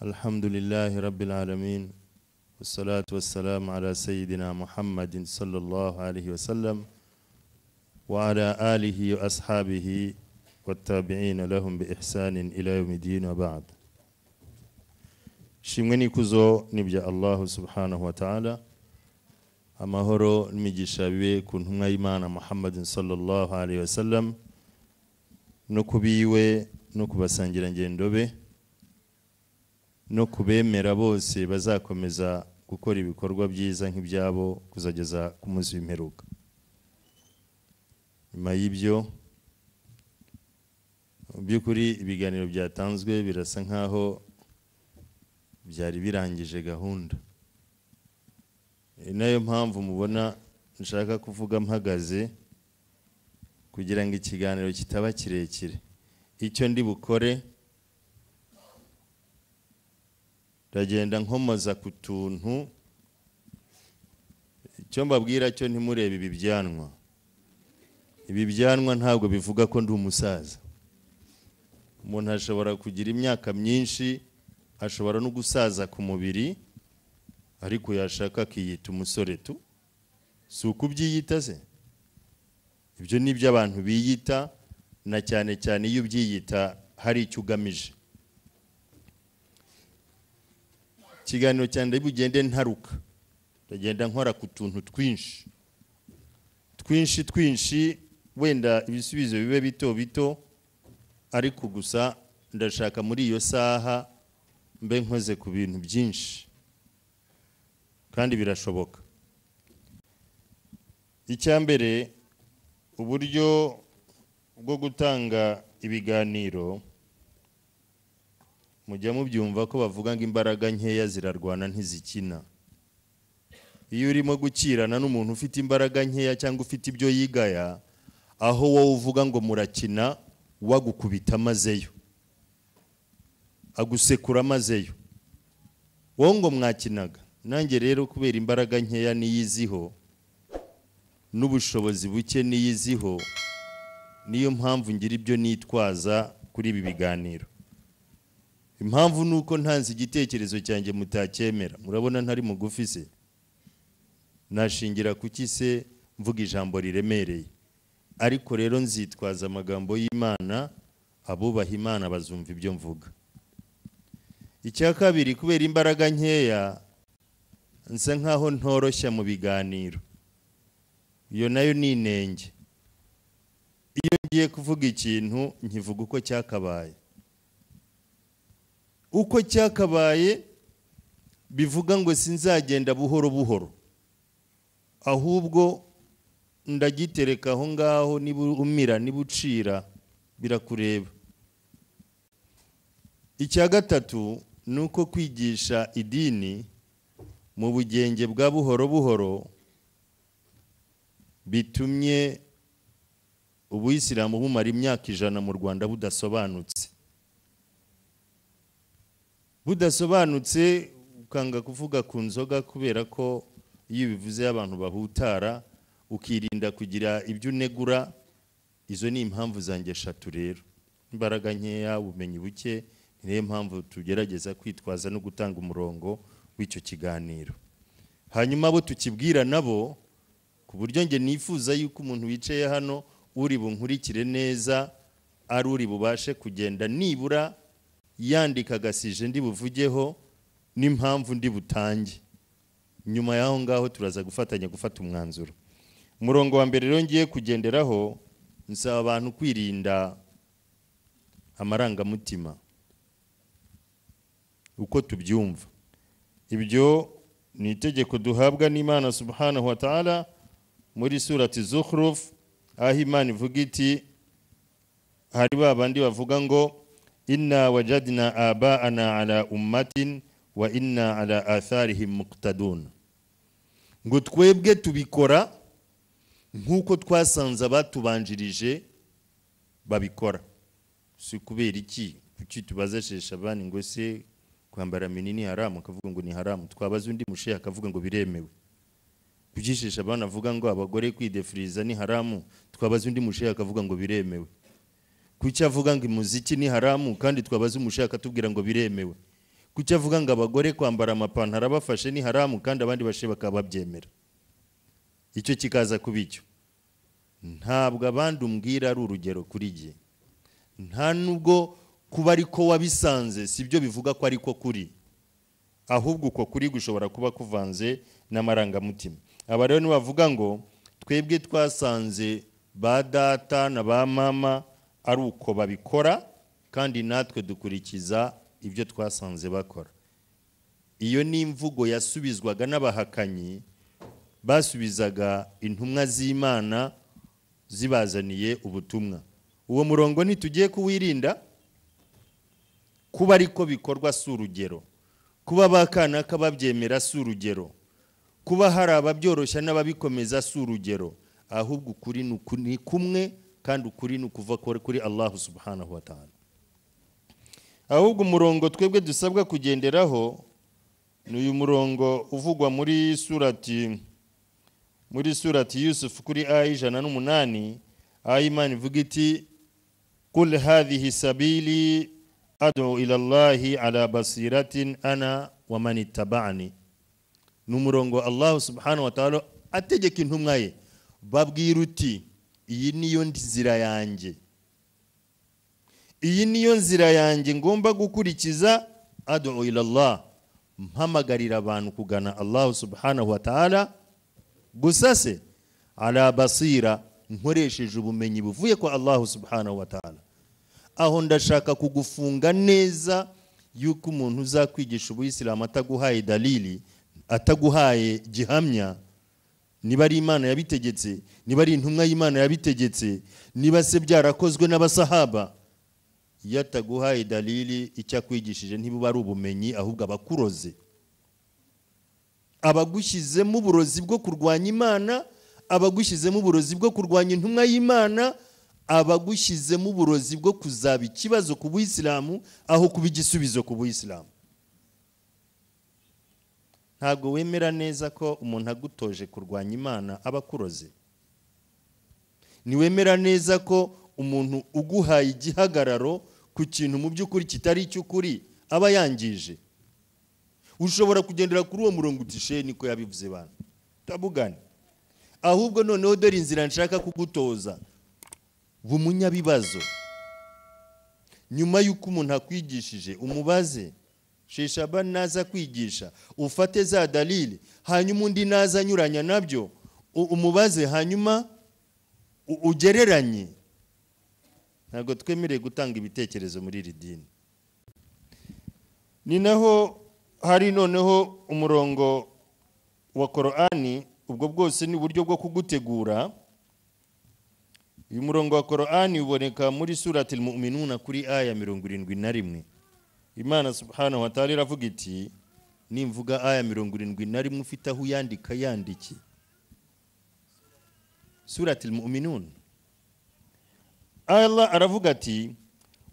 الحمد لله رب العالمين والصلاة والسلام على سيدنا محمد صلى الله عليه وسلم وعلى آله وأصحابه والتابعين لهم بإحسان إلى يوم الدين وبعد shimwe n'ikuzo nibya allahu subhanahu wa ta'ala amahoro n'imigisha bibe ku ntumwa y'imana muhammadin sallallahu alaihi wasallam no ku biwe no ku basangirangendo be no ku bemera bose bazakomeza gukora ibikorwa byiza nk'ibyabo kuzageza ku munsi w'imperuka nyuma y'ibyo mu by'ukuri ibiganiro byatanzwe birasa nk'aho byari birangije gahunda ni nayo mpamvu mubona nshaka kuvuga mpagaze kugira ngo ikiganiro kitaba kirekire icyo ndi bukore ndagenda nkomoza ku tuntu icyo mbabwira cyo ntimurebe ibibyanwa ibibyanwa ntabwo bivuga ko ndi umusaza umuntu ashobora kugira imyaka myinshi ashobora no gusaza ku mubiri ariko yashaka akiyita umusore tu si uko ubyiyita se ibyo ni ibyo abantu biyita na cyane cyane iyo ubyiyita hari icyo ugamije ikiganiro cyane bugende ntaruka ndagenda nkora ku tuntu twinshi twinshi twinshi wenda ibisubizo bibe bito bito ariko gusa ndashaka muri iyo saha mbe nkoze ku bintu byinshi kandi birashoboka icya mbere uburyo bwo gutanga ibiganiro mujya mubyumva ko bavuga ngo imbaraga nkeya zirarwana ntizikina iyo urimo gukirana n'umuntu ufite imbaraga nkeya cyangwa ufite ibyo yigaya aho wowe uvuga ngo murakina wagukubita amazeyo agusekura amazeyo wowe ngo mwakinaga nanjye rero kubera imbaraga nkeya n'iyiziho n'ubushobozi buke n'iyiziho niyo mpamvu ngira ibyo nitwaza kuri ibi biganiro impamvu ni uko ntanze igitekerezo cyanjye mutacyemera murabona ntari mugufi se nashingira kuki se mvuga ijambo riremereye ariko rero nzitwaza amagambo y'imana abubaha imana bazumva ibyo mvuga icya kabiri kubera imbaraga nkeya nsa nkaho ntoroshya mu biganiro iyo nayo ni inenge iyo ngiye kuvuga ikintu nkivuga uko cyakabaye uko cyakabaye bivuga ngo sinzagenda buhoro buhoro ahubwo ndagitereka aho ngaho niba umira niba ucira birakureba icya gatatu ni uko kwigisha idini mu bugenge bwa buhoro buhoro bitumye ubuyisilamu bumara imyaka ijana mu rwanda budasobanutse budasobanutse ukanga kuvuga ku nzoga kubera ko iyo ubivuze abantu bahutara ukirinda kugira ibyo unegura izo ni impamvu zanjye eshatu rero imbaraga nkeya ubumenyi buke niyo mpamvu tugerageza kwitwaza no gutanga umurongo w'icyo kiganiro hanyuma abo tukibwira nabo ku buryo njye nifuza yuko umuntu wicaye hano uri bunkurikire neza ari uri bubashe kugenda nibura yandika agasije ndi buvugeho n'impamvu ndi butange nyuma y'aho ngaho turaza gufatanya gufata umwanzuro umurongo wa mbere rero ngiye kugenderaho nsaba abantu kwirinda amarangamutima uko tubyumva ibyo ni itegeko duhabwa n'imana subhanahu wa ta'ala muri surati zukhruf aho imana ivuga iti hari ba bandi bavuga ngo inna wajadna aba'ana ala ummatin wa inna ala atharihim muqtadun ngo twebwe tubikora nk'uko twasanze abatubanjirije babikora si kubera iki kuki tubazashesha abandi ngo se kwambara minini haramu akavuga ngo ni haramu twabaza undi mushehe akavuga ngo biremewe kujishisha abana avuga ngo abagore kwidefiriza ni haramu twabaza undi mushehe akavuga ngo biremewe kuki avuga ngo imuziki ni haramu kandi twabaza umushehe akatubwira ngo biremewe kuki avuga ngo abagore kwambara amapantaro abafashe ni haramu kandi abandi bashe bakaba babyemera icyo kikaza kuba icyo ntabwo abandi umbwira ari urugero kuri jye nta nubwo kuba ariko wabisanze si byo bivuga ko ariko kuri ahubwo uko kuri gushobora kuba kuvanze n'amarangamutima aba rero nibavuga ngo twebwe twasanze ba data na ba mama ari uko babikora kandi natwe dukurikiza ibyo twasanze bakora iyo ni imvugo yasubizwaga n'abahakanyi basubizaga intumwa z'imana zibazaniye ubutumwa uwo murongo ntitugiye kuwirinda kuba ariko bikorwa si urugero kuba abakanaka babyemera si urugero kuba hari ababyoroshya n'ababikomeza si urugero ahubwo ukuri ni kumwe kandi ukuri ni ukuva kuri allahu subhanahu wa ta'ala ahubwo umurongo twebwe dusabwa kugenderaho ni uyu murongo uvugwa muri surati muri surati yusufu kuri aya ijana n'umunani aya imana ivuga iti kuri hadihi sabili adu ilallahi ala basiratin ana wa manitabani ni umurongo allahu subhanahu wa ta'ala ategeka intumwa ye babwira uti iyi niyo nzira yanjye iyi niyo nzira yanjye ngomba gukurikiza adu ilallah mpamagarira abantu kugana allahu subhanahu wa ta'ala gusa se ala basira nkoresheje ubumenyi buvuye kwa allahu subhanahu wa ta'ala aho ndashaka kugufunga neza yuko umuntu uzakwigisha ubuyisilamu ataguhaye dalili ataguhaye gihamya niba ari imana yabitegetse niba ari intumwa y'imana yabitegetse niba se byarakozwe n'abasahaba iyo ataguhaye dalili icyo akwigishije ntibuba ari ubumenyi ahubwo aba akuroze aba agushyizemo uburozi bwo kurwanya imana aba agushyizemo uburozi bwo kurwanya intumwa y'imana aba agushyizemo uburozi bwo kuzaba ikibazo ku buyisilamu aho kuba igisubizo ku buyisilamu ntabwo wemera neza ko umuntu agutoje kurwanya imana aba akuroze ntiwemera neza ko umuntu uguhaye igihagararo ku kintu mu by'ukuri kitari icy'ukuri aba yangije ushobora kugendera kuri uwo murongo utishe niko yabivuze bantu tabugane ahubwo noneho dore inzira nshaka kugutoza bumunyabibazo nyuma y'uko umuntu akwigishije umubaze sheshaba naza kwigisha ufate za dalili hanyuma undi naza anyuranya nabyo umubaze hanyuma ugereranye ntabwo twemerewe gutanga ibitekerezo muri iri dini ni naho hari noneho umurongo wa korani ubwo bwose ni uburyo bwo kugutegura uyu murongo wa korani uboneka muri surati muminuna kuri aya mirongo irindwi na rimwe imana subhanahu wa ta'ala iravuga iti nimvuga aya mirongo irindwi na rimwe ufite aho uyandika yandiki surati muminuna allah aravuga ati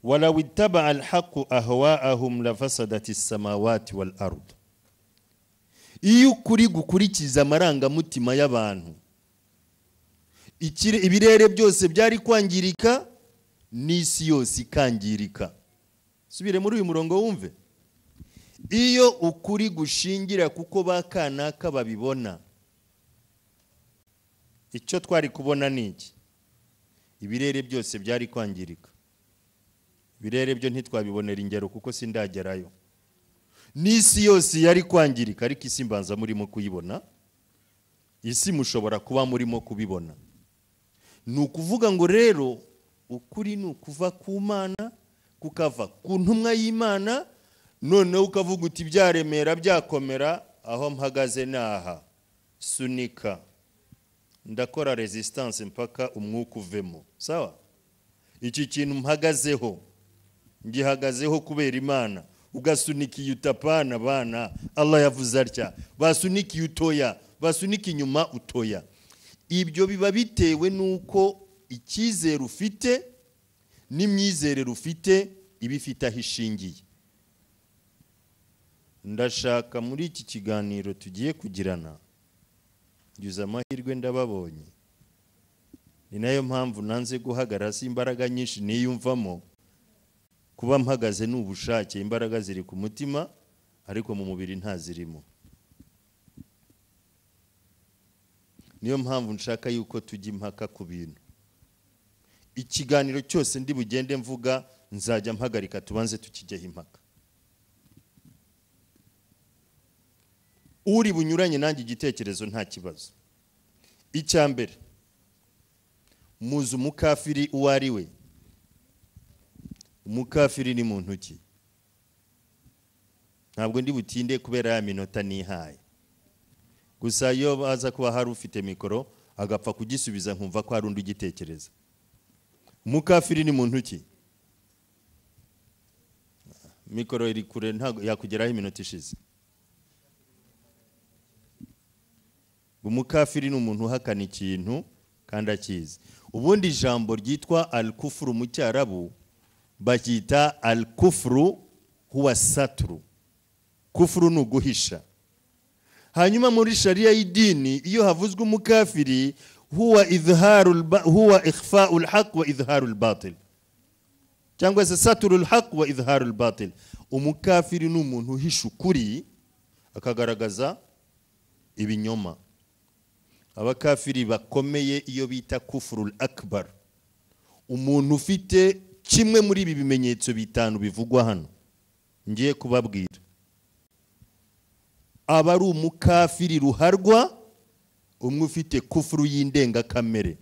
walaw ittaba alhaqu ahwaahum lafasadati samawati wal ard iyo ukuri gukurikiza amarangamutima y'abantu ibirere byose byari kwangirika n'isi yose ikangirika subire muri uyu murongo wumve iyo ukuri gushingira kuko ba kanaka babibona icyo twari kubona ni iki ibirere byose byari kwangirika ibirere byo ntitwabibonera ingero kuko sindagerayo n'isi yose yari kwangirika ariko isi mbanza murimo kuyibona isi mushobora kuba murimo kubibona ni ukuvuga ngo rero ukuri ni ukuva ku mana kukava ku ntumwa y'imana noneho ukavuga uti byaremera byakomera aho mpagaze naha sunika ndakora resisitanse mpaka umwuka uvemo sawa iki kintu mpagazeho ngihagazeho kubera imana ugasunikiye utapana abana Allah yavuze atya basunikiye utoya basunika inyuma utoya ibyo biba bitewe n'uko icyizere ufite n'imyizerere ufite iba ifite aho ishingiye ndashaka muri iki kiganiro tugiye kugirana ngize amahirwe ndababonye ni nayo mpamvu nanze guhagarara si imbaraga nyinshi niyumvamo kuba mpagaze ni ubushake imbaraga ziri ku mutima ariko mu mubiri ntazirimo niyo mpamvu nshaka yuko tujya impaka ku bintu ikiganiro cyose ndi bugende mvuga nzajya mpagarika tubanze tukijyaho impaka uri bunyuranye nanjye igitekerezo nta kibazo icya mbere muzi umukafiri uwo ari we umukafiri ni muntu ki ntabwo ndi butinde kubera ya minota nihaye gusa iyo baza kuba hari ufite mikoro agapfa kugisubiza nkumva ko hari undi ugitekereza umukafiri ni muntu ki mikoro iri kure ntabwo yakugeraho iminota ishize umukafiri ni umuntu uhakana ikintu kandi akizi ubundi ijambo ryitwa alukufuru mu cyarabu baryita alukufuru huwa saturu kufuru ni uguhisha hanyuma muri shariya y'idini iyo havuzwe umukafiri huwa idharu alba- huwa ikhfau lhaq wa idharu lbatil cyangwa se saturu lhaq wa idharu lbatil umukafiri ni umuntu uhisha ukuri akagaragaza ibinyoma abakafiri bakomeye iyo bita kufurul akbar umuntu ufite kimwe muri ibi bimenyetso bitanu bivugwa hano ngiye kubabwira aba ari umukafiri ruharwa umwe ufite kufuru y'indengakamere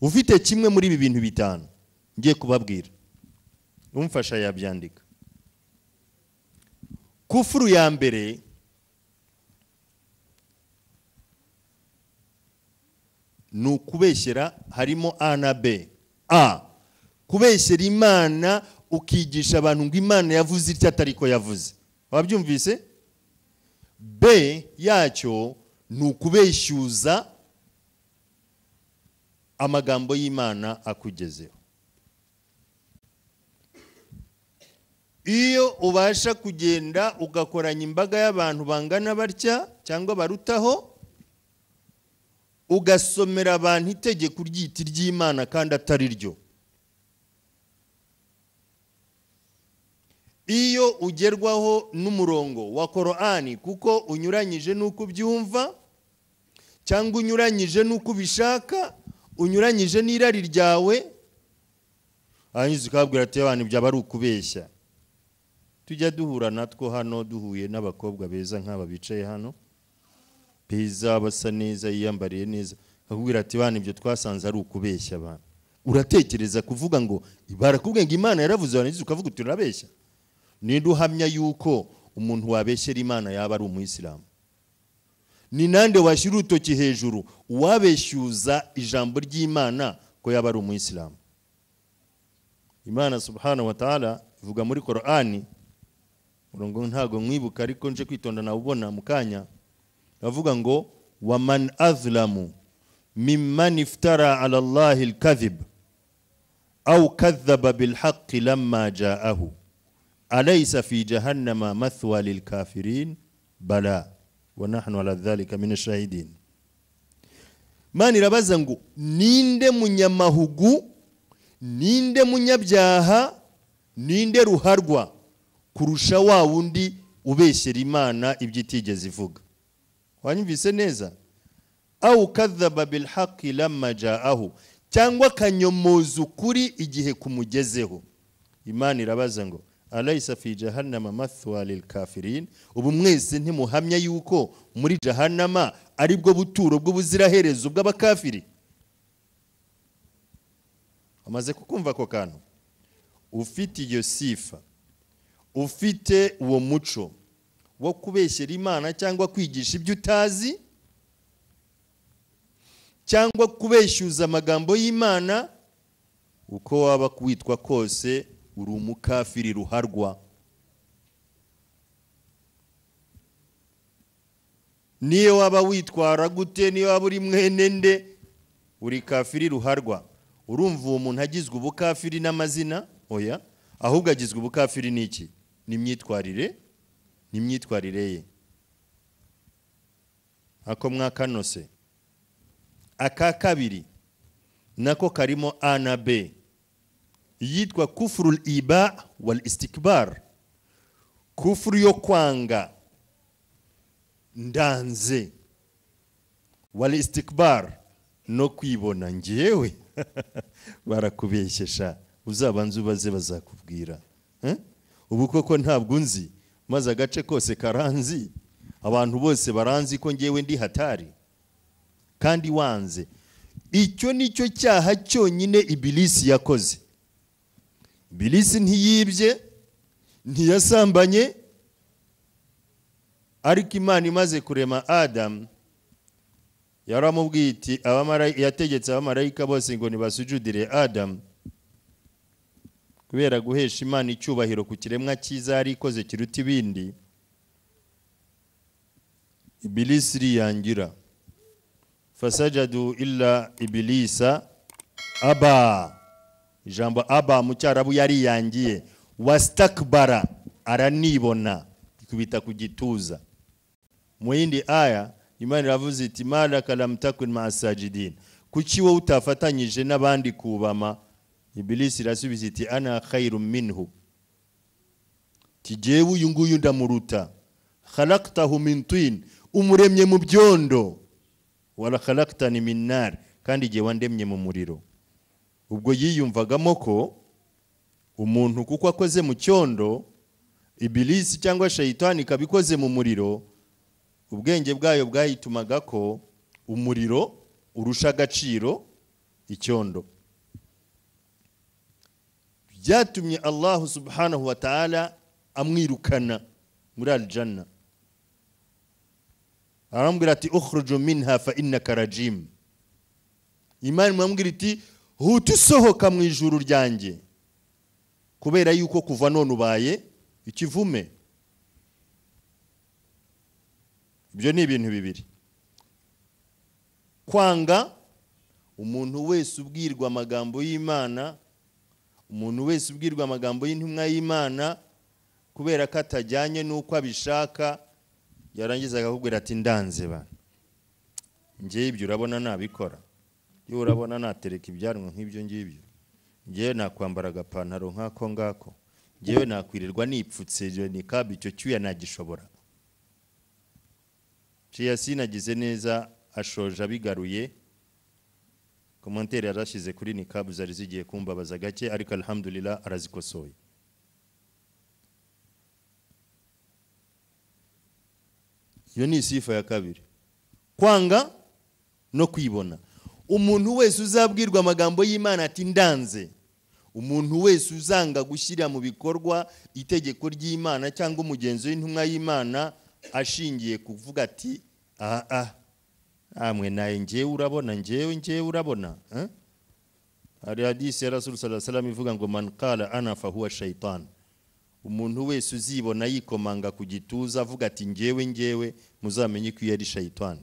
ufite kimwe muri ibi bintu bitanu ngiye kubabwira umfasha yabyandika kufuru ya mbere ni ukubeshyera harimo a na b a kubeshyera imana ukigisha abantu ngo imana yavuze ityo atari ko yavuze wabyumvise b yacyo ni ukubeshyuza amagambo y'imana akugezeho iyo ubasha kugenda ugakoranya imbaga y'abantu bangana batya cyangwa barutaho ugasomera abantu itegeko ry'iti ry'imana kandi atari ryo iyo ugerwaho n'umurongo wa korani kuko unyuranyije n'uko ubyumva cyangwa unyuranyije n'uko ubishaka unyuranyije n'irari ryawe hanyuma ukabwira ati abantu ibyo aba ari ukubeshya tujya duhura natwo hano duhuye n'abakobwa beza nk'aba bicaye hano beza basa neza yiyambariye neza akakubwira ati abantu ibyo twasanze ari ukubeshya abantu uratekereza kuvuga ngo barakubwiye ngo imana yaravuze warangiza ukavuga uti urabeshya ninde uhamya yuko umuntu wabeshyera imana yaba ari umuyisilamu ni nande washyira urutoki hejuru uwabeshyuza ijambo ry'imana ko yaba ari umuyisilamu imana subhanahu wa ta'ala ivuga muri korani murongo ntago mwibuka ariko nje kwitonda nawubona mu kanya iravuga ngo waman azlamu mimman iftara ala allahi lkadhib au kadhaba bilhaqi lamma jaahu alaysa fi jahannama mathwa lilkafirin bala wa nahnu ala dhalika min ashahidin mana irabaza ngo ninde munyamahugu ninde munyabyaha ninde ruharwa kurusha wa wundi ubeshyera imana ibyo itigeze ivuga wanyumvise neza au kadhaba bilhaqi lamma jaahu cyangwa akanyomoza ukuri igihe kumugezeho imana irabaza ngo alaysa fi jahannama mathwa lilkafirin ubu mwese ntimuhamya yuko muri jahannama ari bwo buturo bw'ubuziraherezo bw'abakafiri amaze kukumva ako kantu ufite iyo sifa ufite uwo muco wo kubeshyera imana cyangwa kwigisha ibyo utazi cyangwa kubeshyuza amagambo y'imana uko waba witwa kose uri umukafiri ruharwa niyo waba witwara gute niyo waba uri mwene nde uri kafiri ruharwa urumva uwo muntu agizwe ubukafiri n'amazina oya ahubwo agizwe ubukafiri n'iki n'imyitwarire n'imyitwarire ye ako mwakanose aka kabiri nako karimo a na b yitwa kufurul iba wal istikbar kufuru yo kwanga ndanze wari isitikibara no kwibona ngewe barakubeshyesha uzabanze ubaze bazakubwira Eh? ubu koko ntabwo unzi maze agace kose karanzi abantu bose baranzi ko ngewe ndi hatari kandi wanze icyo ni cyo cyaha cyonyine ibilisi yakoze ibilisi ntiyibye ntiyasambanye ariko imana imaze kurema adamu yaramubwiye iti "Abamarayi- yategetse abamarayika bose ngo ntibasujudire adamu kubera guhesha imana icyubahiro ku kiremwa cyiza yari ikoze kiruta ibindi ibilisi iriyangira fasajadu illa ibilisa aba ijambo aba mu cyarabu yariyangiye wasitakibara aranibona ikubita ku gituza mu yindi aya imana iravuze iti maraka lamtakun masajidin kuki wowe utafatanyije n'abandi kubama ibilisi irasubiza iti ana khairu minhu tigewe uyu nguyu ndamuruta khalaktahu min tin umuremye mu byondo warakaraktani minari kandi igihe wandemye mu muriro ubwo yiyumvagamo ko umuntu kuko akoze mu cyondo ibilisi cyangwa shayitani ikaba ikoze mu muriro ubwenge bwayo bwayitumaga ko umuriro urusha agaciro icyondo byatumye allahu subhanahu wa ta'ala amwirukana muri alijana aramubwira ati ukhruju minha fa innaka rajim imana imubwira iti huta usohoka mu ijuru ryanjye kubera yuko kuva none ubaye ikivume ibyo ni ibintu bibiri kwanga umuntu wese ubwirwa amagambo y'imana umuntu wese ubwirwa amagambo y'intumwa y'imana kubera ko atajyanye n'uko abishaka yarangiza akakubwira ati ndanze ba ngewe ibyo urabona nabikora iyo urabona natereka ibyanwa nk'ibyo ngibyo ngewe nakwambara agapantaro nk'ako ngako ngewe nakwirirwa nipfutse nikabu icyo cyuya nagishobora ciyasine agize neza ashoje abigaruye komantere yarashyize kuri nikabu zari zigiye kumbabaza gake ariko alhamdulillah arazikosoye iyo ni isifa ya kabiri kwanga no kwibona umuntu wese uzabwirwa amagambo y'imana ati ndanze umuntu wese uzanga gushyira mu bikorwa itegeko ry'imana cyangwa umugenzo w'intumwa y'imana ashingiye kuvuga ati aha aha namwe nawe ngewe urabona ngewe ngewe urabona eh?" hari hadisi ya rasulu sallallahu alaihi wasallam ivuga ngo man qala ana fahuwa shaytan umuntu wese uzibona yikomanga ku gituza avuga ati ngewe ngewe muzamenye ko iyo ari shayitani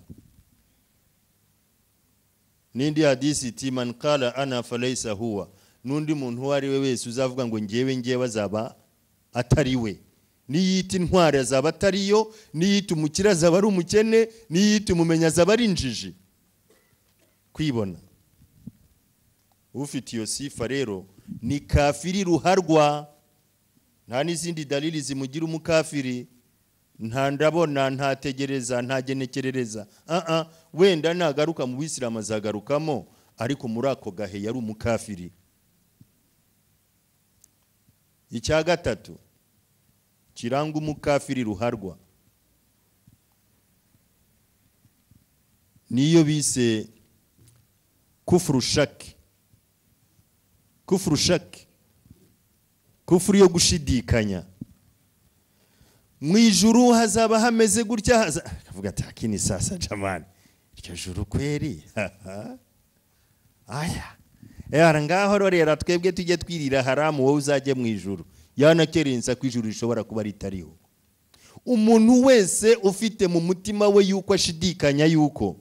n'indi hadisi iti man qala ana falaysa huwa n'undi muntu uwo ari we wese uzavuga ngo ngewe ngewe azaba atari we niyita intwari azaba atari yo niyita umukire azaba ari umukene niyita umumenya azaba ari injiji kwibona ufite iyo sifa rero ni kafiri ruharwa nta n'izindi dalili zimugira umukafiri nta ndabona nta tegereza nta genekerereza Ah, ah, wenda nagaruka mu bisilamu azagarukamo ariko muri ako gahe yari umukafiri icya gatatu kiranga umukafiri ruharwa niyo bise kufurushaki kufurushaki kufuri yo gushidikanya mu ijuru hazaba hameze gutya haza akavuga ati akini sasa jamani iryo juru kweri haha. aya era ngaho rero rero twebwe tujye twirira haramu wowe uzajye mu ijuru yanakerenza ko ijuru rishobora kuba ritariho umuntu wese ufite mu mutima we yuko ashidikanya yuko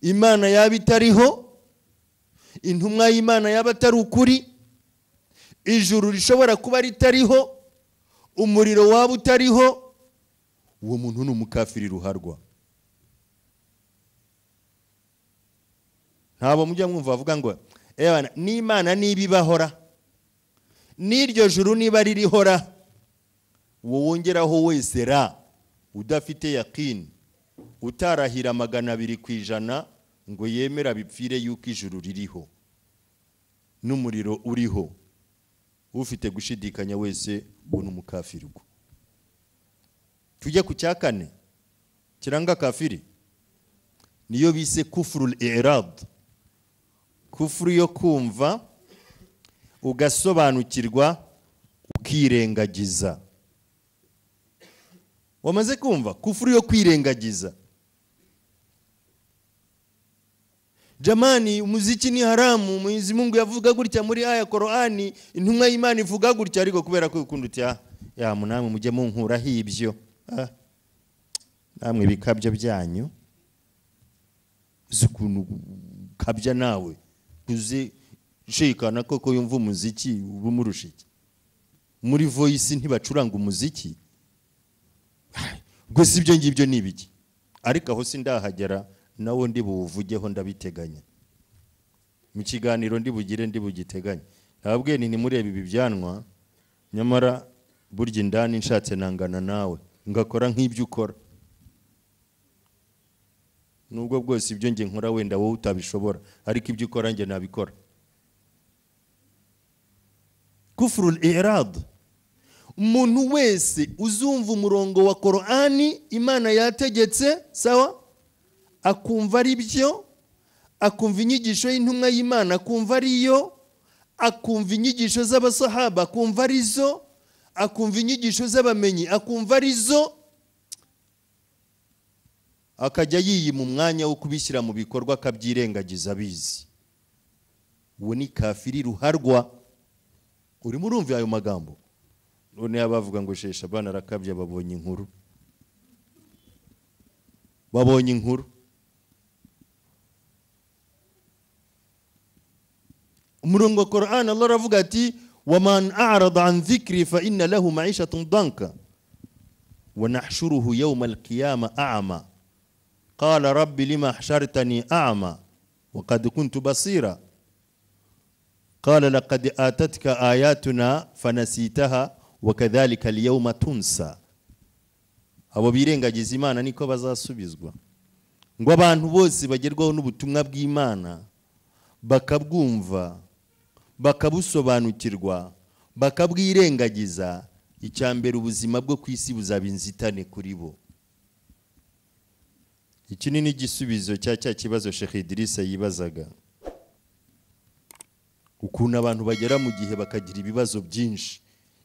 imana yaba itariho intumwa y'imana yaba atari ukuri ijuru rishobora kuba ritariho umuriro waba utariho uwo muntu ni umukafiri ruharwa ntabwo mujya mwumva bavuga ngo "Ewana, n'imana niba ibahora n'iryo juru niba ririhora uwo wongeraho wese ra udafite yakini utarahira magana abiri ku ijana ngo yemera bipfire yuko ijuru ririho n'umuriro uriho ufite gushidikanya wese uwo ni umukafiri ubwo tujya ku cya kane kiranga kafiri niyo bise kufuru eradu kufuru yo kumva ugasobanukirwa ukirengagiza wamaze kumva kufuru yo kwirengagiza jamani umuziki ni haramu Mwenyezi Mungu yavuga gutya muri aya Qur'ani intumwa y'Imana ivuga gutya ariko kubera ko ukunda uti "Ah, ya munamwe mujye munkuraho ibyo Ah, namwe bikabyo byanyu uzi ukuntu kabya nawe uzi shikana koko yumva umuziki uba umurusha iki muri voice ntibacuranga umuziki gusa ibyo ngibyo ni ibiki ariko aho sindahagera nawo ndi buwuvugeho ndabiteganya mu kiganiro ndi bugire ndi bugiteganya ntabwo ni nimurebe ibi byanwa nyamara burya indani nshatse nangana nawe ngakora nk'ibyo ukora nubwo bwose ibyo nge nkora wenda wowe utabishobora ariko ibyo ukora nge nabikora kufurul irad umuntu wese uzumva umurongo wa korani imana yategetse sawa akumva ari byo akumva inyigisho y'intumwa y'imana akumva ariyo akumva inyigisho z'abasahaba akumva arizo akumva inyigisho z'abamenyi akumva arizo akajya yiyima umwanya wo kubishyira mu bikorwa akabyirengagiza abizi uwo ni kafiri ruharwa urimo urumva ayo magambo noneho abavuga ngo shesha abana arakabya babonye inkuru babonye inkuru umurongo wa korani Allah aravuga ati waman arada an dhikri fa inna lahu ma'ishatun danka wa nahshuruhu yawma al-qiyama a'ma قال رب لما حشرتني أعمى وقد كنت بصيرا قال لقد آتتك آياتنا فنسيتها وكذلك اليوم تنسى abo birengagiza imana niko bazasubizwa ngo abantu bose bagerwaho n'ubutumwa bw'imana bakabwumva bakabusobanukirwa bakabwirengagiza icya mbere ubuzima bwo ku isi buzaba inzitane kuri bo iki ni n'igisubizo cya cya kibazo Sheikh Idrisa yibazaga ukuntu abantu bagera mu gihe bakagira ibibazo byinshi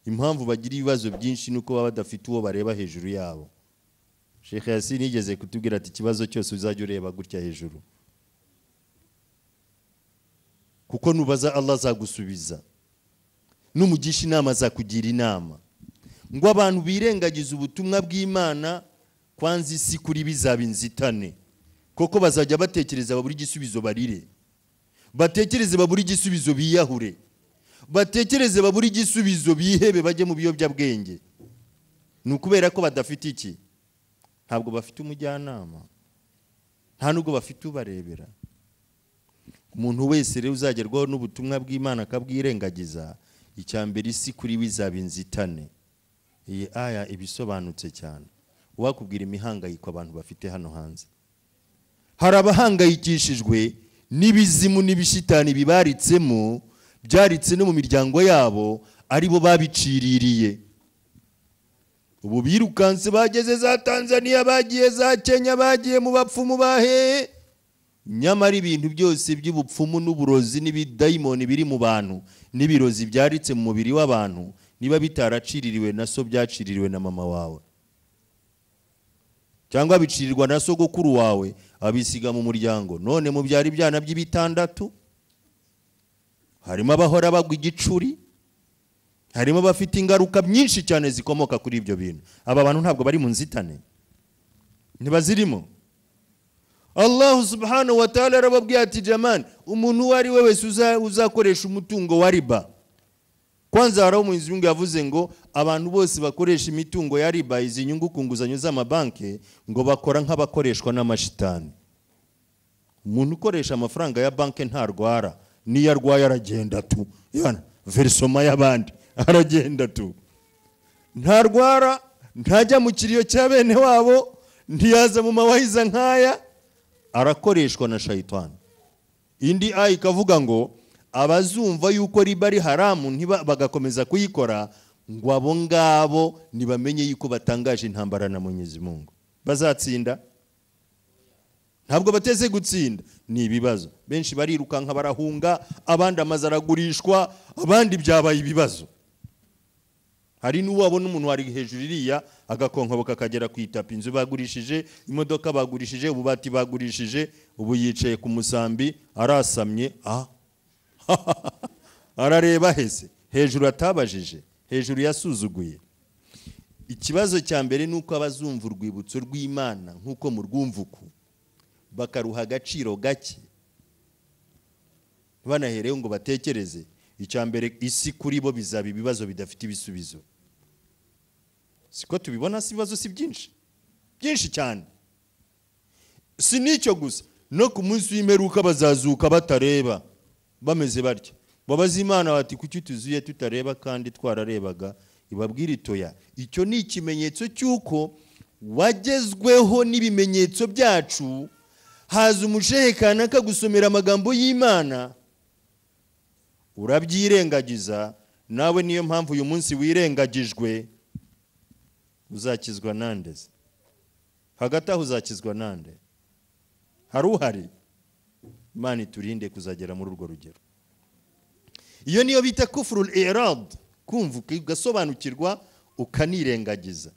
impamvu bagira ibibazo byinshi ni uko baba badafite uwo bareba hejuru yabo Sheikh Yasin yigeze kutubwira ati ikibazo cyose uzajya ureba gutya hejuru kuko nubaza Allah azagusubiza numugisha inama azakugira inama ngo abantu birengagize ubutumwa bw'Imana kwanza isi kuri bizaba inzitane koko bazajya batekereza babura igisubizo barire batekereze babura igisubizo biyahure batekereze babura igisubizo bihebe bajye mu biyobyabwenge ni ukubera ko badafite iki ntabwo bafite umujyanama nta nubwo bafite ubarebera umuntu wese rero uzagerwaho n'ubutumwa bw'imana akabwirengagiza icya mbere isi kuri bizaba inzitane iyi aya ibisobanutse cyane wakubwira imihangayiko abantu bafite hano hanze hari abahangayikishijwe n'ibizimu n'ibishitani bibaritsemo byaritse no mu miryango yabo aribo babiciririye ubu birukanse bageze za tanzania bagiye za kenya bagiye mu bapfumu baheye nyamara ibintu byose by'ubupfumu n'uburozi n'ibidayimoni biri mu bantu n'ibirozi byaritse mu mubiri w'abantu niba bitaraciririwe na so byaciririwe na mama wawe cyangwa bicirirwa na sogokuru wawe abisiga mu muryango none mu byari ibyana by'ibitandatu harimo abahora bagwa igicuri harimo abafite ingaruka nyinshi cyane zikomoka kuri ibyo bintu aba bantu ntabwo bari mu nzitane ntibazirimo allahu subhanahu wa ta'ala arababwiye ati jamani umuntu uwo ari we wese uza- uzakoresha umutungo wa riba kwanza hari aho umuyobozi w'inyungu yavuze ngo abantu bose bakoresha imitungo ya riba izi nyungu ku nguzanyo z'amabanki ngo bakora nk'abakoreshwa n'amashitani umuntu ukoresha amafaranga ya banki ntarwara n'iyo arwaye aragenda tu yana verisoma y'abandi aragenda tu ntarwara ntajya mu kiriyo cya bene wabo ntiyaza mu mawahiza nk'aya arakoreshwa na shayitani indi a ikavuga ngo abazumva yuko riba ari haramu ntiba- bagakomeza kuyikora ngo abo ngabo ntibamenye yuko batangaje intambara na munyezimungu bazatsinda ntabwo bateze gutsinda ni ibibazo benshi barirukanka barahunga abandi amazu aragurishwa abandi byabaye ibibazo hari n'uwo wabona umuntu wari hejuru iriya agakonkoboka akagera ku itapi inzu bagurishije imodoka bagurishije ububati bagurishije ubu yicaye ku musambi arasamye ah arareba hese hejuru atabajije hejuru yasuzuguye ikibazo cya mbere ni uko abazumva urwibutso rw'imana nk'uko mu rwumvuku bakaruha agaciro gake banahereho ngo batekereze icya mbere isi kuri bo bizaba ibibazo bidafite ibisubizo siko tubibona si ibibazo si byinshi byinshi cyane si n'icyo gusa no ku munsi w'imperuka bazazuka batareba bameze batya babaza imana bati kuki tuzuye tutareba kandi twararebaga ibabwira itoya icyo ni ikimenyetso cy'uko wagezweho n'ibimenyetso byacu haza umushehekana akagusomera amagambo y'imana urabyirengagiza nawe niyo mpamvu uyu munsi wirengagijwe uzakizwa nande se? hagati aho uzakizwa nande hari uhari imana iturinde kuzagera muri urwo rugero iyo niyo bita kufurul erad kumva ugasobanukirwa ukanirengagiza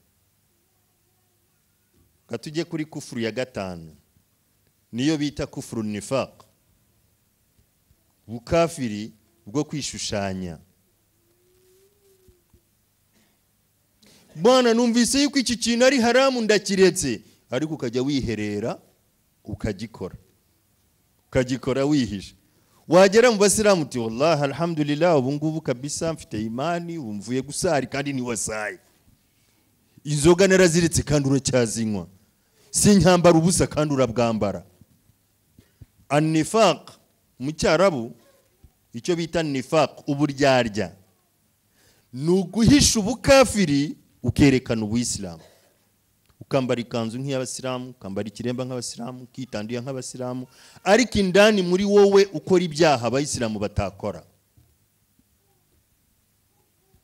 reka tujye kuri kufuru ya gatanu niyo bita kufuru nifaq bukafiri bwo kwishushanya bwana numvise yuko iki kintu ari haramu ndakiretse ariko ukajya wiherera ukagikora ukagikora wihishe wagera mu basilamu uti wallahi alhamdulillah ubu ngubu kabisa mfite imani ubu mvuye gusari kandi ntiwasaye inzoga naraziritse kandi uracyazinywa si nyambara ubusa kandi urabwambara anifaq mu cyarabu icyo bita nifaq uburyarya ni uguhisha ubukafiri ukerekana ubuyisilamu ukambara ikanzu nk'iy'abasilamu ukambara ikiremba nk'abasilamu ukitanduye nk'abasilamu ariko indani muri wowe ukora ibyaha abayisilamu batakora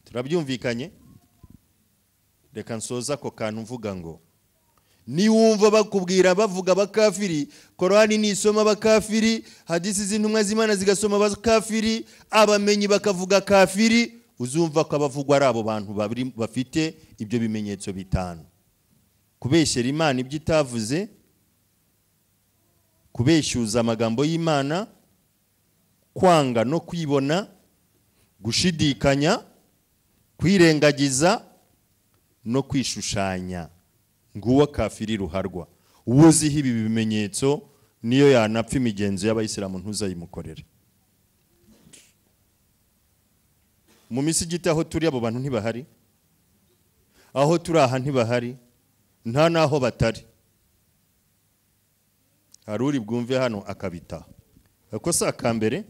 turabyumvikanye reka nsoze ako kantu mvuga ngo niwumva bakubwira bavuga abakafiri korani nisoma abakafiri hadisi z'intumwa z'imana zigasoma abakafiri abamenyi bakavuga kafiri uzumva ko abavugwa ari abo bantu babiri- bafite ibyo bimenyetso bitanu kubeshyera imana ibyo itavuze kubeshyuza amagambo y'imana kwanga no kwibona gushidikanya kwirengagiza no kwishushanya nguwo kafiri ruharwa uwo uziho ibi bimenyetso niyo yanapfa imigenzo y'abayisilamu ntuzayimukorere mu misigiti aho turi abo bantu ntibahari aho turi aha ntibahari nta n'aho batari hari uri bwumve hano akabitaho ako si akambere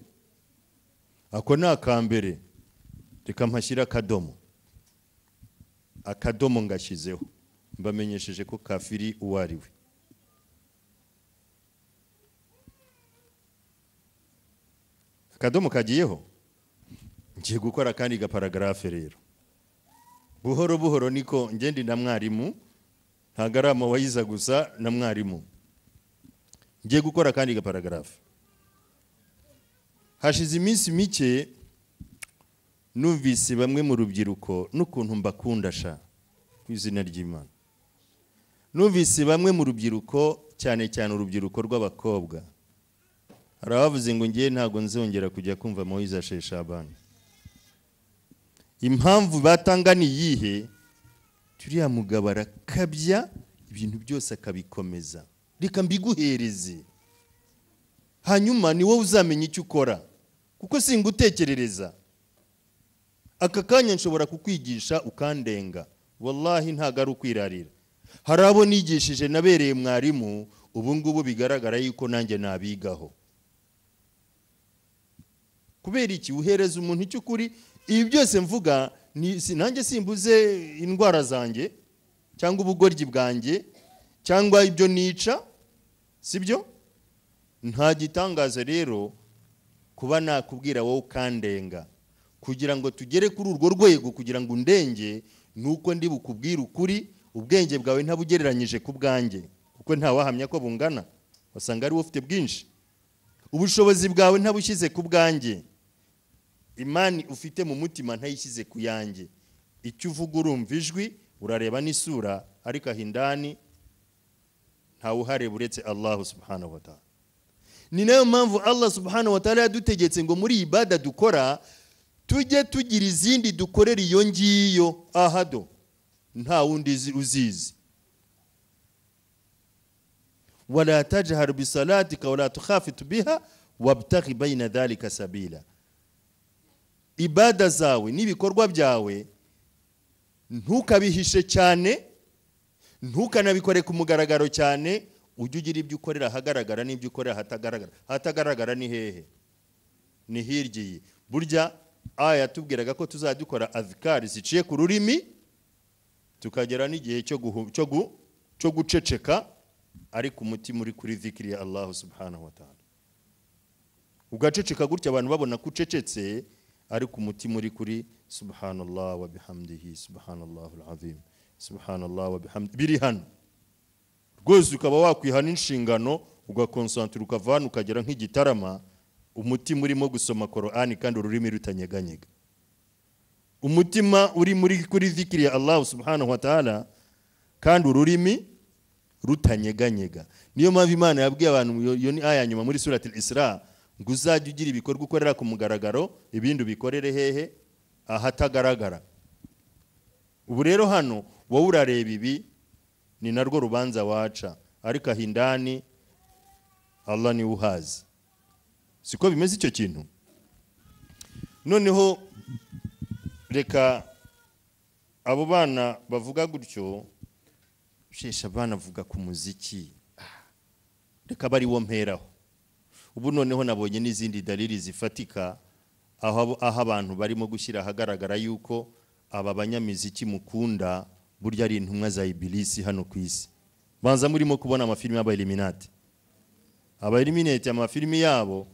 ako ni akambere reka mpashyire akadomo akadomo ngashyizeho mbamenyesheje ko kafiri uwo ari we akadomo kagiyeho ngiye gukora akandi gaparagarafe rero buhoro buhoro niko ngende na mwarimu ntabwo ari amawayiza gusa na mwarimu ngiye gukora akandi gaparagarafe hashize iminsi mike numvise bamwe mu rubyiruko n'ukuntu mbakunda sha ku izina ry'imana numvise bamwe mu rubyiruko cyane cyane urubyiruko rw'abakobwa hari abavuze ngo ngewe ntabwo nzongera kujya kumva moyize ashesha abana impamvu batanga ni iyihe turiya mugabo arakabya ibintu byose akabikomeza reka mbiguhereze hanyuma ni wowe uzamenya icyo ukora kuko singutekerereza aka kanya nshobora kukwigisha ukandenga wallahi ntabwo ari ukwirarira hari abo nigishije nabereye mwarimu ubu ngubu bigaragara yuko nanjye nabigaho kubera iki uhereza umuntu icyo ukuri ibi byose mvuga ni- si- nanjye simbuze indwara zanjye cyangwa ubugoryi bwanjye cyangwa ibyo nica sibyo nta gitangaza rero kuba nakubwira wowe ukandenga kugira ngo tugere kuri urwo rwego kugira ngo undenge ni uko ndi bukubwire ukuri ubwenge bwawe ntabugereranyije ku bwanjye kuko ntawahamya ko bungana wasanga ari wowe ufite bwinshi ubushobozi bwawe ntabushyize ku bwanjye imani ufite mu mutima ntayishyize ku yanjye icyo uvuga urumva ijwi urareba n'isura ariko ahindani ntawe uhareba uretse allahu subhanahu wa ta'ala ni nayo mpamvu allah subhanahu wa ta'ala yadutegetse ngo muri iyi bada dukora tujye tugira izindi dukorera iyo ngiyo ahado nta wundi uzi- uzizi wala tajharu bisalatika wala tukhafitu biha wabtaghi baina dhalika sabila ibada zawe n'ibikorwa byawe ntukabihishe cyane ntukanabikore ku mugaragaro cyane ujye ugira ibyo ukorera ahagaragara n'ibyo ukorera ahatagaragara ahatagaragara ni hehe ni hirya burya aya yatubwiraga ko tuzajya dukora azikari ziciye ku rurimi tukagera n'igihe cyo guhu- cyo gu- cyo guceceka ariko umutima uri kuri zikiri ya allahu subhanahu wa ta'ala ugaceceka gutya abantu babona ko ucecetse ariko umutima uri kuri subhanallah wa bihamdihi subhanallah azim subhanallah wa bihamdihi biri hano rwose ukaba wakwihana inshingano ugakonsantira ukava hano ukagera nk'igitarama umutima urimo gusoma korani kandi ururimi rutanyeganyega umutima uri muri kuri zikiri ya allahu subhanahu wa ta'ala kandi ururimi rutanyeganyega niyo mpamvu imana yabwiye abantu iyo- iyo ni aya nyuma muri surati isra ngo uzajye ugira ibikorwa ukorera ku mugaragaro ibindi ubikorere hehe ahatagaragara ubu rero hano wowe urareba ibi ni narwo rubanza waca ariko ahindani allah niwe uhazi siko bimeze icyo kintu noneho reka abo bana bavuga gutyo shesha banavuga ku muziki Ah, reka bari wo mperaho ubu noneho nabonye n'izindi dalili zifatika aho abo- aho abantu barimo gushyira ahagaragara yuko aba banyamiziki mukunda burya ari intumwa za ibilisi hano ku isi banza murimo kubona amafilimi y'aba eliminati aba eliminati amafilimi yabo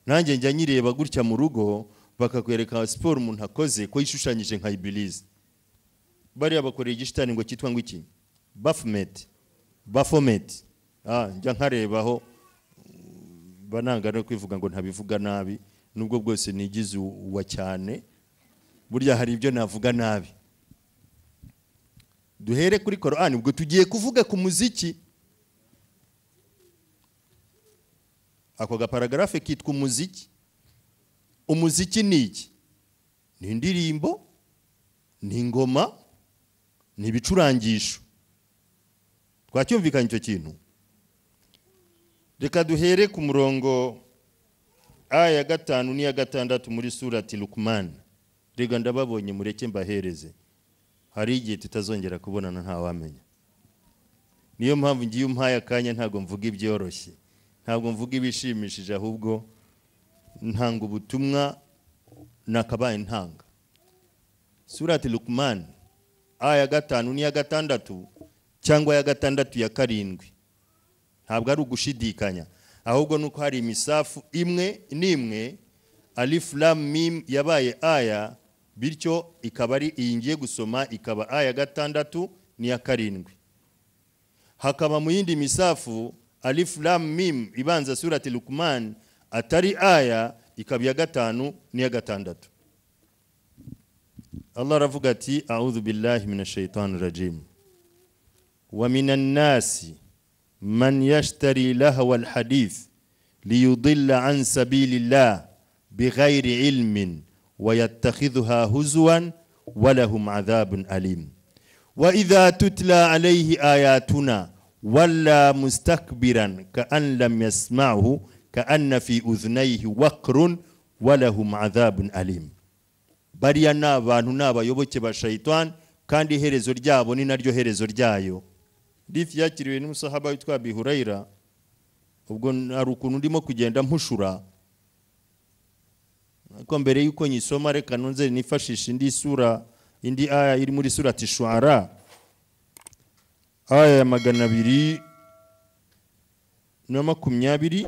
nanjye njya nyireba gutya mu rugo bakakwereka siporo umuntu akoze ko yishushanyije nka ibilisi bariya bakoreye igishitani ngo cyitwa ngo iki bafumeti bafometi ah, njya nkarebaho mm, bananga no kwivuga ngo ntabivuga nabi nubwo bwose nigize u- uwa cyane burya hari ibyo navuga nabi duhere kuri korani ubwo tugiye kuvuga ku muziki ako gaparagarafe kitwa umuziki umuziki ni iki ni indirimbo ni ingoma ni ibicurangisho twacyumvikanye icyo kintu reka duhere ku murongo a ya gatanu n'iya gatandatu muri surati lukumani rega ndababonye mureke mbahereze hari igihe tutazongera kubonana ntawamenya niyo mpamvu ngiye umpaye akanya ntabwo mvuga ibyoroshye ntabwo mvuga ibishimishije ahubwo ntanga ubutumwa nakabaye ntanga surati lukumani a ya gatanu n'iya gatandatu cyangwa ya gatandatu ya karindwi ntabwo ari ugushidikanya ahubwo ni uko hari imisafu imwe n'imwe alifu lam mim yabaye aya bityo ikaba ari iyi ngiye gusoma ikaba aya gatandatu n'iya karindwi hakaba mu yindi misafu alifu lam mim ibanza surati lukuman atari aya ikaba iya gatanu n'iya gatandatu Allah aravuga ati a'udhu billahi minash shaitani rajim wa minan nasi man yashtari lahwa alhadith liyudilla an sabilillah bighairi ilmin wa yattakhidhuha huzwan wa lahum adhabun alim wa idha tutla alayhi ayatuna walla mustakbiran ka'an lam yasma'hu ka'anna fi udhnayhi waqrun wa lahum adhabun alim bariya ni abantu ni abayoboke ba shayitani kandi iherezo ryabo ni naryo herezo ryayo rifi yakiriwe n'umusahaba witwa bihurayira ubwo n- hari ukuntu ndimo kugenda mpushura ariko mbere y'uko nyisoma reka nonze nifashishe indi sura indi aya iri muri surati shuara aya ya magana abiri na makumyabiri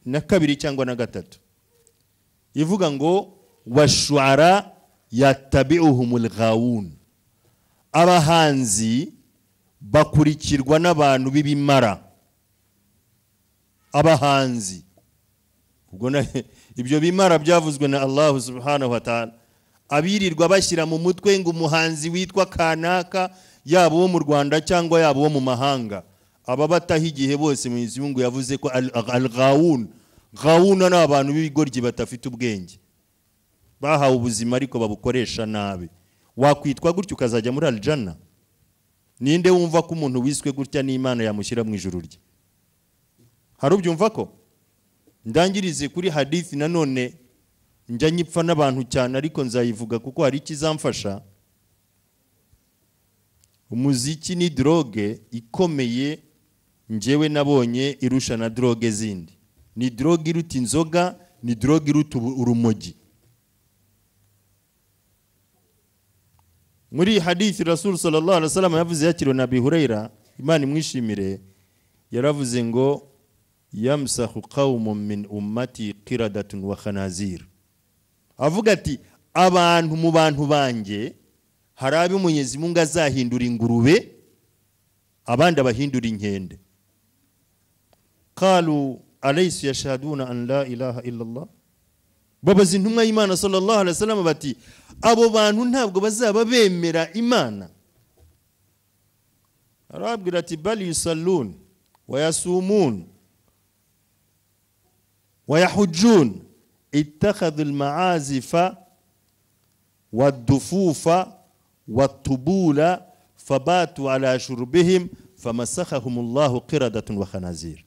na kabiri cyangwa na gatatu ivuga ngo washuara yatabiuhumul ghawun abahanzi bakurikirwa n'abantu b'ibimara abahanzi ubwo na- ibyo bimara byavuzwe na allahu subhanahu wa ta'ala abirirwa bashyira mu mutwe ngo umuhanzi witwa kanaka yaba uwo mu rwanda cyangwa yaba uwo mu mahanga aba bataha igihe bose mu izungu yavuze ko al- al ghawun ghawuna ni abantu b'ibigoryi badafite ubwenge bahawe ubuzima ariko babukoresha nabi wakwitwa gutya ukazajya muri aljana ninde wumva ko umuntu wiswe gutya n'imana yamushyira mu ijuru rye hari ubyumva ko ndangirize kuri hadithi nanone njya nyipfa n'abantu cyane ariko nzayivuga kuko hari ikizamfasha umuziki ni droge ikomeye njyewe nabonye irusha na droge zindi ni droge iruta inzoga ni droge iruta ubu- urumogi muri iyi hadithi rasul sallallahu alaihi wasallam yavuze yakiriwe na bihurayira imana imwishimire yaravuze ngo yamsahu qaumun min ummati qiradatun wa khanazir avuga ati abantu mu bantu banjye hari abo umunyezi mungu azahindura ingurube abandi abahindura inkende qalu alaysa yashhaduna an la ilaha illa allah babaza intumwa y'imana sallallahu alaihi wasallam bati abo bantu ntabwo bazaba bemera imana arababwira ati bal yusallun wayasumun wayahujun ittakhadhu almaazifa wadufufa watubula fabatu ala shurubihim famasakhahum llahu qiradatun wa khanazir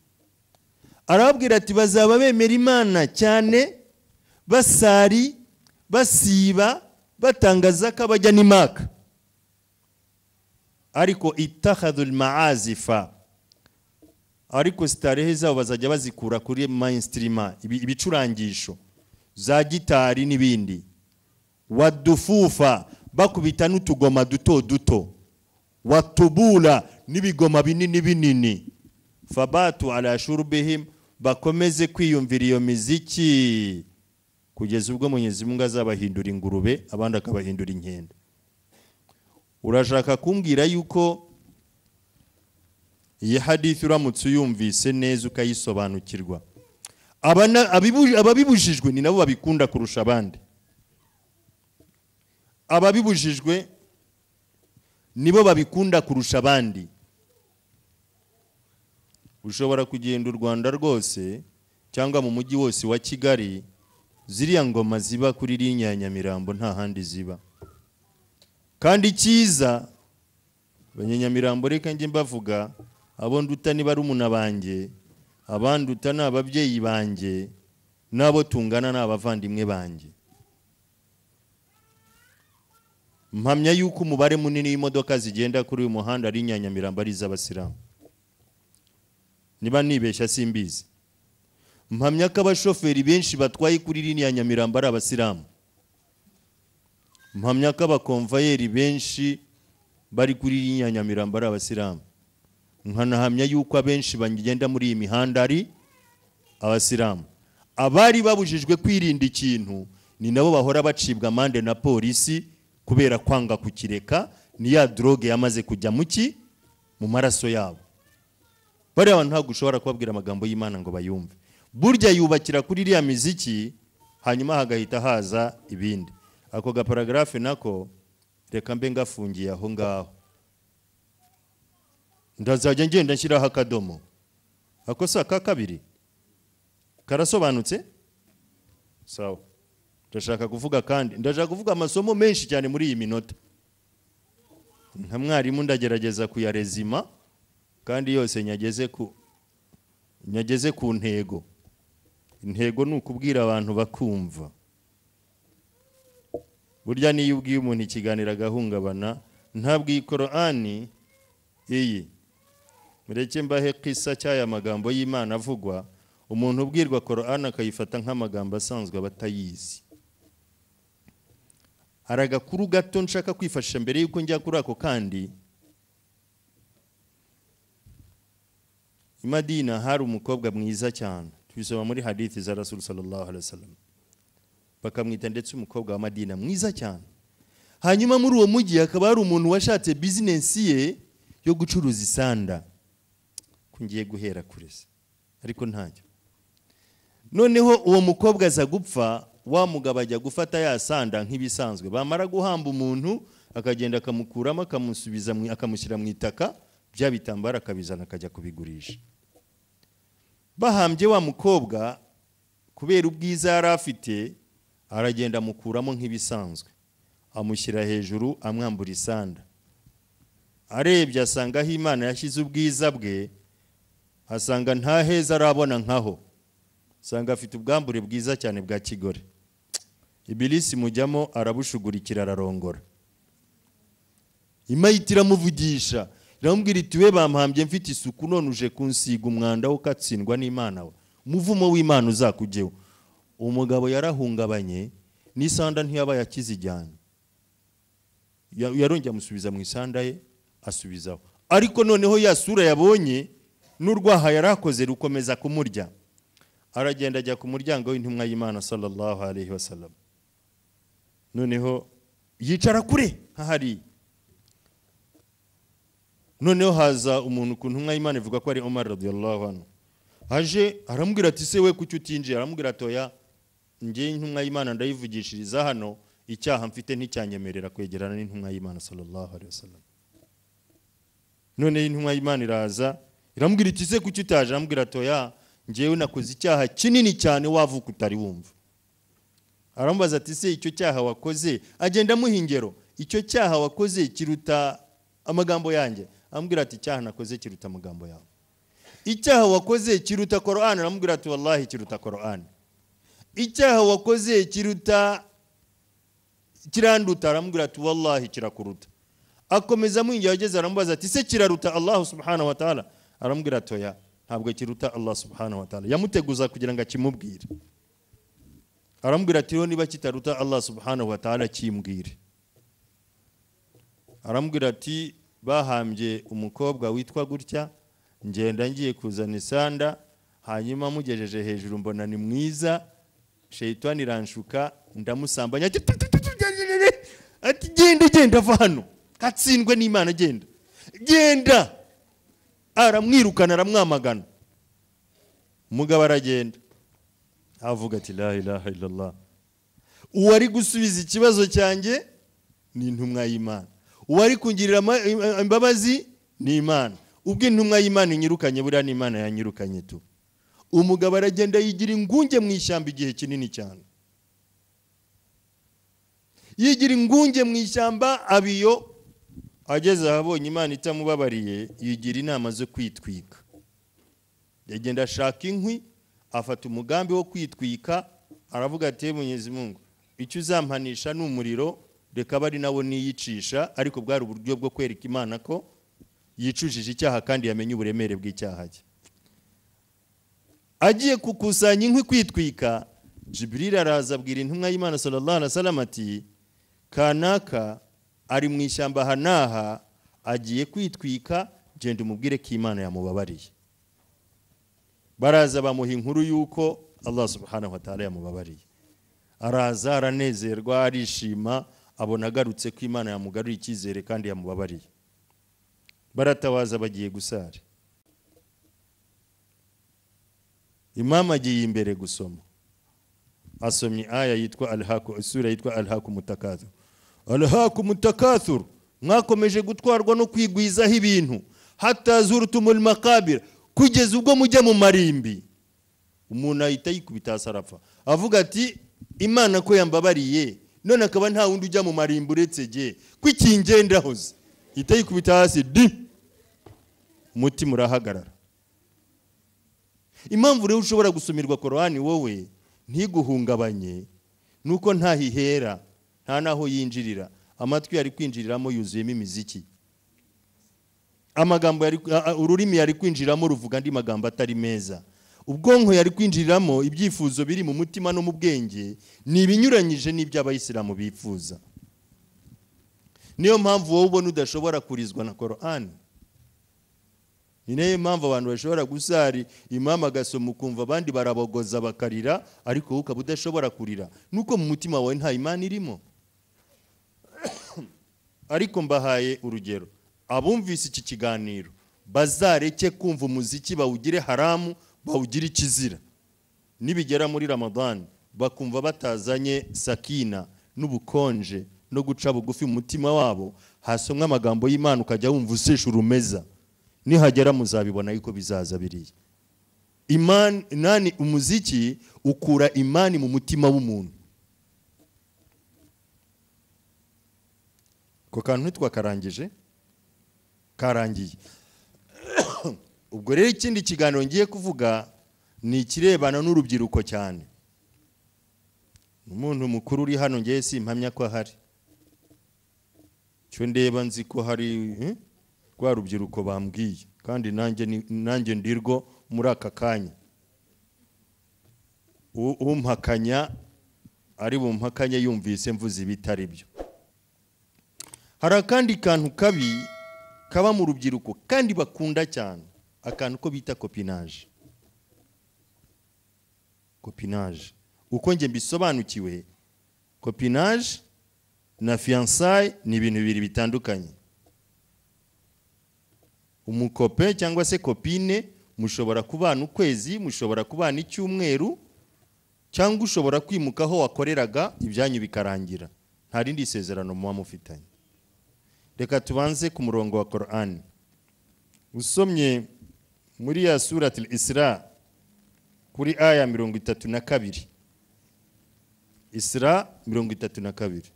arababwira ati bazaba bemera imana cyane basari basiba batangaza ko bajya n'imaka ariko ittakhadhu almaazifa ariko sitarehe zabo bazajya bazikura kuri mainstream ibi- ibicurangisho za gitari n'ibindi wadufufa bakubita n'utugoma duto duto watubula n'ibigoma binini binini fabatu ala shurubihim bakomeze kwiyumvira iyo miziki kugeza ubwo Mwenyezi Mungu azabahindura ingurube abandi akabahindura inkende urashaka kumbwira yuko iyi hadithi uramutse uyumvise neza ukayisobanukirwa Aba na- abibu- ababibujijwe ni nabo babikunda kurusha abandi ababibujijwe nibo babikunda kurusha abandi ushobora kugenda u rwanda rwose cyangwa mu mujyi wose wa kigali ziriya ngoma ziba kuri iriya nyamirambo nta handi ziba kandi icyiza abanyanyamirambo reka njye mbavuga abo nduta ni barumuna banjye abanduta ni ababyeyi banjye n'abo tungana ni abavandimwe banjye mpamya yuko umubare munini w'imodoka zigenda kuri uyu muhanda ari inyanyamirambo ari iz'abasilamu niba nibeshya simbizi mpamya ko abashoferi benshi batwaye kuri iriya nyamirambo ari abasilamu mpamya ko abakomvayeri benshi bari kuri iriya nyamirambo ari abasilamu nkanahamya yuko abenshi bagenda muri iyi mihanda ari abasilamu abari babujijwe kwirinda ikintu ni nabo bahora bacibwa amande na polisi kubera kwanga kukireka ni ya droge yamaze kujya mu ki mu maraso yabo bariya bantu ntabwo ushobora kubabwira amagambo y'imana ngo bayumve burya yubakira kuri iriya miziki hanyuma hagahita haza ibindi ako gaparagarafe nako reka mbe ngafungiye aho ngaho ndazajya ngenda nshyiraho akadomo ako si aka kabiri karasobanutse sawa ndashaka kuvuga kandi ndashaka kuvuga amasomo menshi cyane muri iyi minota nka mwarimu ndagerageza kuyarezima kandi yose nyageze ku nyageze ku ntego intego ni ukubwira abantu bakumva burya niyo ubwiye umuntu ikiganiro agahungabana ntabwo iyi korani iyi mureke mbahe kisa cy'aya magambo y'imana avugwa umuntu ubwirwa korani akayifata nk'amagambo asanzwe aba atayizi hari agakuru gato nshaka kwifashisha mbere y'uko njya kuri ako kandi i madina hari umukobwa mwiza cyane tubisoma muri hadithi za rasulu sallallahu alaihi wasallam bakamwita ndetse umukobwa wa madina mwiza cyane hanyuma muri uwo mujyi hakaba hari umuntu washatse bizinesi ye yo gucuruza isanda ko ngiye guhera kure se ariko ntacyo noneho uwo mukobwa aza gupfa wa mugabo ajya gufata ya sanda nk'ibisanzwe bamara guhamba umuntu akagenda akamukuramo akamusubiza mu- akamushyira mu itaka bya bitambaro akabizana akajya kubigurisha bahambye wa mukobwa kubera ubwiza yari afite aragenda amukuramo nk'ibisanzwe amushyira hejuru amwambura isanda arebye asanga aho imana yashyize ubwiza bwe asanga nta heza arabona nkaho usanga afite ubwambure bwiza cyane bwa kigore ibirisi mujyamo arabushugurikira ararongora imayita iramuvugisha iramubwira iti we bampambye mfite isuku none uje kunsiga umwanda wo ukatsindwa n'imana we umuvumo w'imana uzakujyeho umugabo yarahungabanye n'isanda ntiyaba yakizijyanye Ya- yarongeye amusubiza mu isanda ye asubizaho ariko noneho ya sura yabonye n'urwaha yari akoze rukomeza kumurya aragenda ajya ku muryango w'intumwa y'imana sallallahu alaihi wasallam noneho yicara kure nk'ahari noneho haza umuntu ku ntumwa y'imana ivuga ko ari umar radiyallahu anhu aje aramubwira ati se we kuki utinjiye aramubwira ati oya njye intumwa y'imana ndayivugishiriza hano icyaha mfite nticyanyemerera kwegerana n'intumwa y'imana sallallahu alaihi wasallam none intumwa y'imana iraza iramubwira iti se kuki utaje aramubwira ati oya ngewe nakoze icyaha kinini cyane wavuka utari wumva aramubaza ati se icyo cyaha wakoze agenda amuha ingero icyo cyaha wakoze kiruta amagambo yanjye aramubwira ati icyaha nakoze kiruta amagambo yawe icyaha wakoze kiruta korani aramubwira ati wallahi kiruta korani icyaha wakoze kiruta kiranduta aramubwira ati wallahi kirakuruta akomeza amwinjira ageze aramubaza ati se kiraruta allah subhanahu wa ta'ala aramubwira ati oya ntabwo kiruta allah subhanahu wa ta'ala yamuteguza kugira ngo akimubwire aramubwira ati rero niba kitaruta allah subhanahu wa ta'ala kimbwire aramubwira ati bahambye umukobwa witwa gutya ngenda ngiye kuzana isanda hanyuma mugejeje hejuru mbona ni mwiza sheyitani iranshuka ndamusambanya ati tu, tu, tu, tu, gerere. ati genda genda va hano katsindwe n'imana genda genda aramwirukana aramwamagana umugabo aragenda avuga ati la ilaha illallah uwari gusubiza ikibazo cyanjye ni intumwa y'imana uwari kungirira ama- im- imbabazi ni imana ubwo intumwa y'imana inyirukanye buriya ni imana yanyirukanye tu umugabo aragenda yigira ingunge mu ishyamba igihe kinini cyane yigira ingunge mu ishyamba abiyo ageze ahabonye imana itamubabariye yigira inama zo kwitwika yagenda ashaka inkwi afata umugambi wo kwitwika aravuga ati munyezi mungu icyo uzampanisha ni umuriro reka abe ari nawo niyicisha ariko bwari uburyo bwo kwereka imana ko yicujije icyaha kandi yamenye uburemere bw'icyaha cye agiye gukusanya inkwi kwitwika jiburira araza abwira intumwa y'imana sallallahu alaihi wasallam ati kanaka ari mu ishyamba aha n'aha agiye kwitwika genda umubwire ko imana yamubabariye baraza bamuha inkuru y'uko allah subhanahu wa ta'ala yamubabariye araza aranezerwa arishima abona agarutse ko imana yamugaruriye icyizere kandi yamubabariye baratabaza bagiye gusara imamu agiye imbere gusoma asomye aya yitwa alhaku isura yitwa alhaku mutakathur alhaku mutakathur mwakomeje gutwarwa no kwigwizaho ibintu hata zurutumul makabira kugeza ubwo mujya mu marimbi umuntu ahita yikubita hasi arapfa avuga ati imana ko yambabariye none akaba nta wundi ujya mu marimbi uretse jye kwikingendaho se ihita yikubita hasi di umutima urahagarara impamvu rero ushobora gusumirwa korowani wowe ntiguhungabanye nuko ntahihera nta n'aho yinjirira amatwi yari kwinjiriramo yuzuyemo imiziki amagambo yari a- a- ururimi yari kwinjiramo ruvuga andi magambo atari meza ubwonko yari kwinjiriramo ibyifuzo biri mu mutima no mu bwenge ni ibinyuranyije n'ibyo abayisilamu bifuza niyo mpamvu wowe ubona udashobora kurizwa na korani ni nayo mpamvu abantu bashobora gusari imamu agasoma ukumva abandi barabogoza bakarira ariko wowe ukaba udashobora kurira nuko mu mutima wawe nta imana irimo ariko mbahaye urugero abumvise iki kiganiro bazareke kumva umuziki bawugire haramu bawugire ikizira nibigera muri ramadani bakumva batazanye sakina n'ubukonje no guca bugufi mu mutima wabo hasomwa amagambo y'imana ukajya wumva usesha urumeza nihagera muzabibona yuko bizaza biriya imani nani umuziki ukura imani mu mutima w'umuntu ako kantu ntitwakarangije karangiye ubwo rero ikindi kiganiro ngiye kuvuga ni ikirebana n'urubyiruko cyane umuntu mukuru uri hano ngewe simpamya ko ahari cyo ndeba nzi ko hari rwa rubyiruko bambwiye kandi nanjye ndirwo muri aka kanya umpakanya ari bumpakanye yumvise mvuze ibitari byo hari akandi kantu kabi kaba mu rubyiruko kandi bakunda cyane akantu ko bita kopinaje kopinaje uko njye mbisobanukiwe kopinaje na fiyansayi ni ibintu bibiri bitandukanye umukope cyangwa se kopine mushobora kubana ukwezi mushobora kubana icyumweru cyangwa ushobora kwimuka aho wakoreraga ibyanyu bikarangira nta rindi sezerano muba mufitanye reka tubanze ku murongo wa korani usomye muri ya surati isira kuri aya mirongo itatu na kabiri isra mirongo itatu na kabiri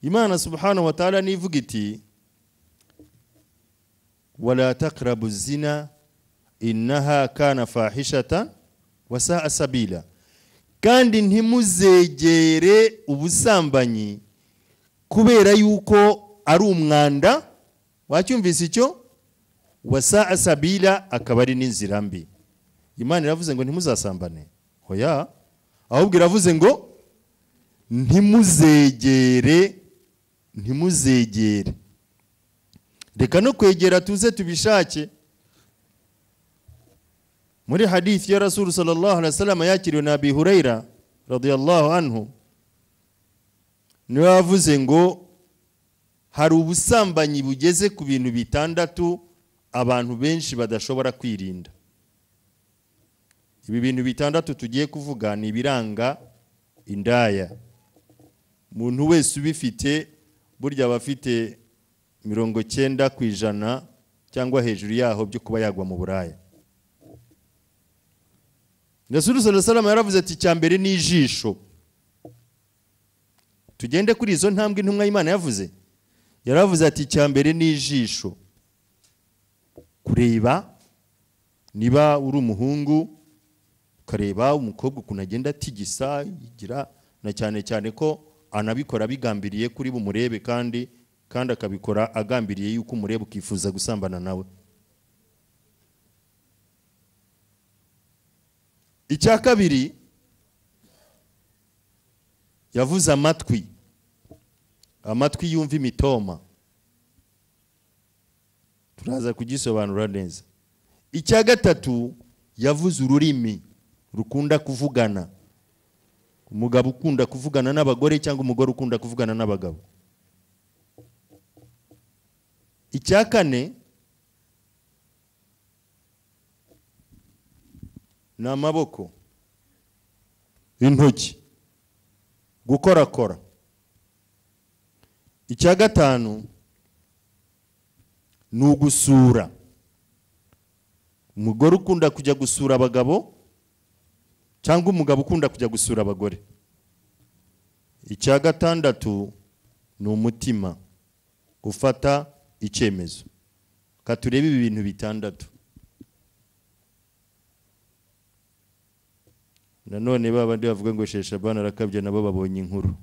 imana subhanahu wa ta'ala nivuga iti wala taqrabu zina innaha kana fahishatan wasaa sabila kandi ntimuzegere ubusambanyi kubera yuko ari umwanda wacyumvise icyo wasaa sabila akaba ari n'inzira mbi imana iravuze ngo ntimuzasambane hoya ahubwo iravuze ngo ntimuzegere ntimuzegere reka no kwegera tuze tubishake muri hadithi ya rasulu sallallahu alaihi wasallam yakiriwe na abi hurayra radiyallahu anhu niwe yavuze ngo hari ubusambanyi bugeze ku bintu bitandatu abantu benshi badashobora kwirinda ibi bintu bitandatu tugiye kuvuga ni ibiranga indaya umuntu wese ubifite burya aba afite mirongo cyenda ku ijana cyangwa hejuru yaho byo kuba yagwa mu buraya salama yaravuze ati icya mbere ni ijisho tugende kuri izo ntambwe intumwa y'imana yavuze yaravuze ati icya mbere ni ijisho kureba niba uri umuhungu ukareba umukobwa ukuntu agenda atigisa yigira na cyane cyane ko anabikora bigambiriye kuri bumurebe kandi kandi akabikora agambiriye yuko umureba ukifuza gusambana nawe icya kabiri yavuze amatwi amatwi yumva imitoma turaza kugisobanura neza icya gatatu yavuze ururimi rukunda kuvugana umugabo ukunda kuvugana n'abagore cyangwa umugore ukunda kuvugana n'abagabo icya kane ni amaboko intoki gukorakora icya gatanu ni ugusura umugore ukunda kujya gusura abagabo cyangwa umugabo ukunda kujya gusura abagore icya gatandatu ni umutima gufata icyemezo katurebe ibi bintu bitandatu nanone babandi bavuga ngo shesha abana arakabya nabo babonye inkuru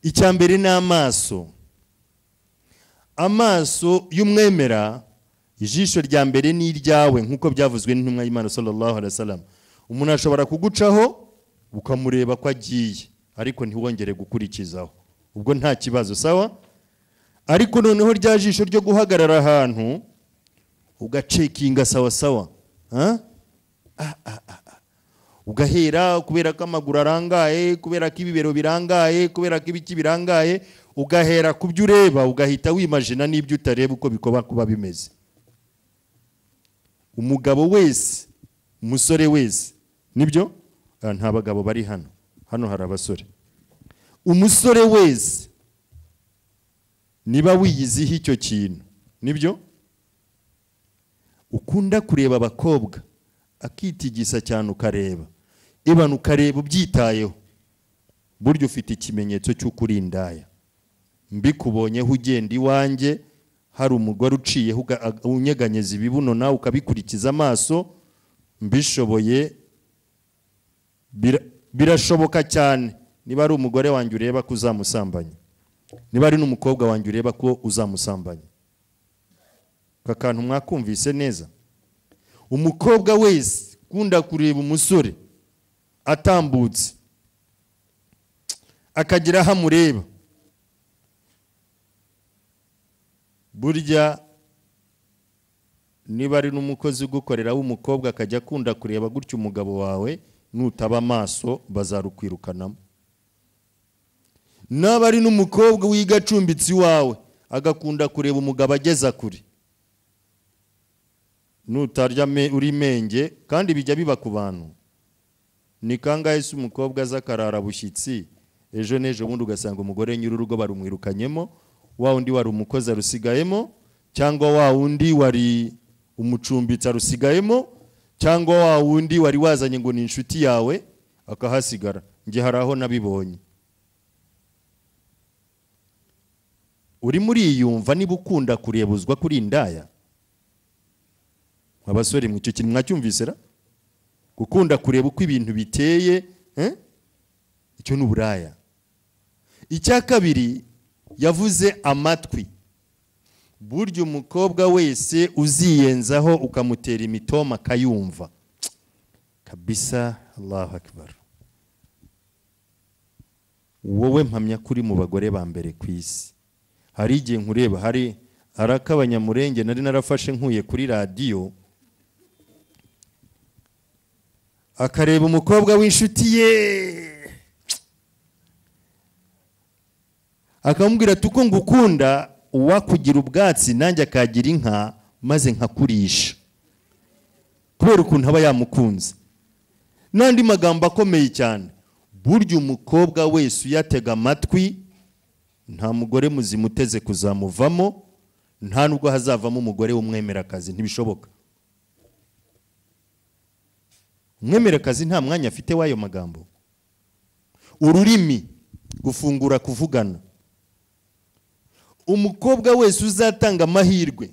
icya mbere ni amaso amaso y'umwemera ijisho rya mbere ni iryawe nk'uko byavuzwe n'intumwa y'imana sallallahu alaihi wasallam umuntu ashobora kugucaho ukamureba ko agiye ariko ntiwongere gukurikizaho ubwo nta kibazo sawa ariko noneho rya jisho ryo guhagarara ahantu ugacekinga sawa sawa Ah? Ah, ah, ah, ah. ugahera kubera ko amaguru arangaye kubera ko ibibero birangaye kubera ko ibiki birangaye ugahera ku byo ureba ugahita wimajina n'ibyo utareba uko bikoba kuba bimeze umugabo wese umusore wese nibyo Ah, nta bagabo bari hano hano hari abasore umusore wese niba wiyiziho icyo kintu nibyo ukunda kureba abakobwa akitigisa cyane ukareba ibana ukareba ubyitayeho burya ufite ikimenyetso cy'uko uri indaya mbikubonyeho ugenda iwanjye hari umugore uciyeho uga- ag- unyeganyeza ibibuno nawe ukabikurikiza amaso mbishoboye bira- birashoboka cyane niba ari umugore wanjye ureba ko uzamusambanya niba ari n'umukobwa wanjye ureba ko uzamusambanya aka kantu mwakumvise neza umukobwa wese ukunda kureba umusore atambutse akagira aho amureba burya niba ari n'umukozi ugukorera w'umukobwa akajya akunda kureba gutya umugabo wawe nutaba amaso bazarukwirukanamo naba ari n'umukobwa wiga acumbitse iwawe agakunda kureba umugabo ageza kure nutarya me- uri menge kandi bijya biba ku bantu ni kangahe se umukobwa aza akarara bushyitsi ejo n'ejo bundi ugasanga umugore nyir'urugo barumwirukanyemo wa wundi wari umukozi arusigayemo cyangwa wa wundi wari umucumbitsi arusigayemo cyangwa wa wundi wari wazanye ngo ni inshuti yawe akahasigara njye hari aho nabibonye urimo uriyumva niba ukunda kurebuzwa kuri indaya abasore mu icyo kintu mwacyumvisera gukunda kureba uko ibintu biteye eh? icyo ni uburaya icya kabiri yavuze amatwi burya umukobwa wese uziyenzaho ukamutera imitoma akayumva kabisa allahu akbar wowe mpamya kuri mu bagore ba mbere ku isi hari igihe nkureba hari hari ak'abanyamurenge nari narafashe nkuye kuri radiyo akareba umukobwa w'inshuti ye akamubwira ati uko ngukunda uwakugira ubwatsi nanjye akagira inka maze nkakurisha kubera ukuntu aba yamukunze n'andi magambo akomeye cyane burya umukobwa wese uyatega amatwi nta mugore muzima uteze kuzamuvamo nta nubwo hazavamo umugore w'umwemera akazi ntibishoboka umwemerakazi nta mwanya afite w'ayo magambo ururimi gufungura kuvugana umukobwa wese uzatanga amahirwe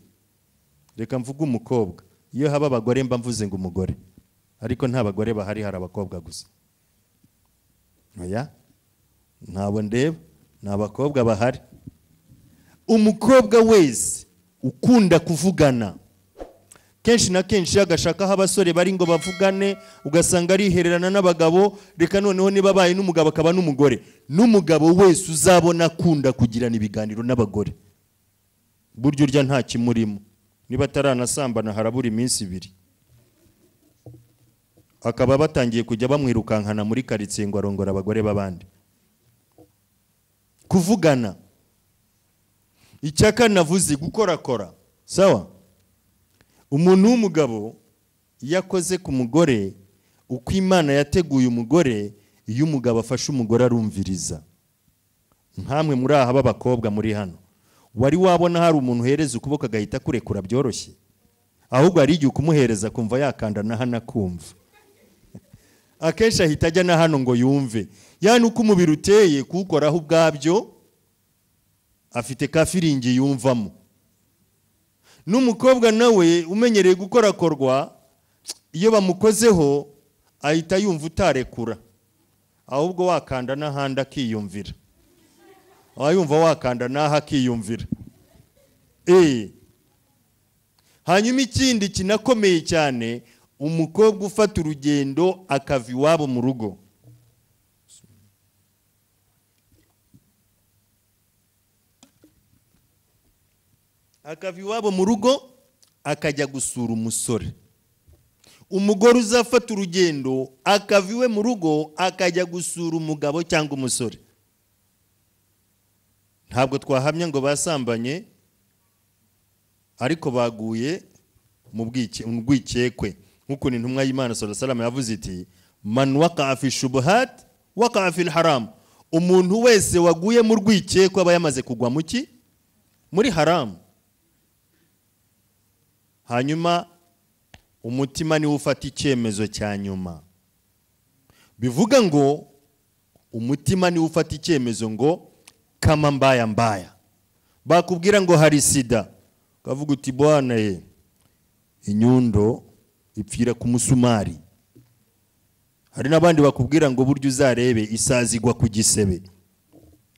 reka mvuge umukobwa iyo haba abagore mba mvuze ngo umugore ariko nta bagore bahari hari abakobwa gusa oya ntabo ndeba nta bakobwa bahari umukobwa wese ukunda kuvugana kenshi na kenshi iyo agashaka aho abasore bari ngo bavugane ugasanga arihererana n'abagabo reka noneho niba abaye n'umugabo akaba n'umugore n'umugabo wese uzabona akunda kugirana ibiganiro n'abagore burya urya nta kimurimo niba ataranasambana harabura iminsi ibiri akaba batangiye kujya bamwirukankana muri karitsiye ngo arongore abagore b'abandi kuvugana icyaka navuze gukorakora sawa umuntu w'umugabo iyo akoze ku mugore uko imana yateguye umugore iyo umugabo afashe umugore arumviriza nkamwe muri aha b'abakobwa muri hano wari wabona hari umuntu uhereza ukuboko agahita akurekura byoroshye ahubwo hari igihe ukumuhereza akumva yakanda na hano akumva akenshi ahita ajya na hano ngo yumve yani uko umubiri uteye kuwukoraho ubwabyo afite ka firingi yumvamo n'umukobwa nawe umenyereye gukorakorwa iyo bamukozeho ahita yumva utarekura ahubwo wakanda n'ahandi akiyumvira aba yumva wakanda n'aho akiyumvira Eh. hanyuma ikindi kinakomeye cyane umukobwa ufata urugendo akava iwabo mu rugo akava iwabo mu rugo akajya gusura umusore umugore uzafata urugendo akava iwe mu rugo akajya gusura umugabo cyangwa umusore ntabwo twahamya ngo basambanye ariko baguye mu bwike- mu rwikekwe nk'ukuntu intumwa y'imana salama yavuze iti manu wakafi shubuhati wakafi haramu umuntu wese waguye mu rwikekwe aba yamaze kugwa mu ki muri haramu hanyuma umutima niwo ufata icyemezo cya nyuma bivuga ngo umutima niwo ufata icyemezo ngo kama mbaya mbaya bakubwira ngo hari sida ukavuga uti bwana ye inyundo ipfira ku musumari hari n'abandi bakubwira ngo buryo uzarebe isazi igwa ku gisebe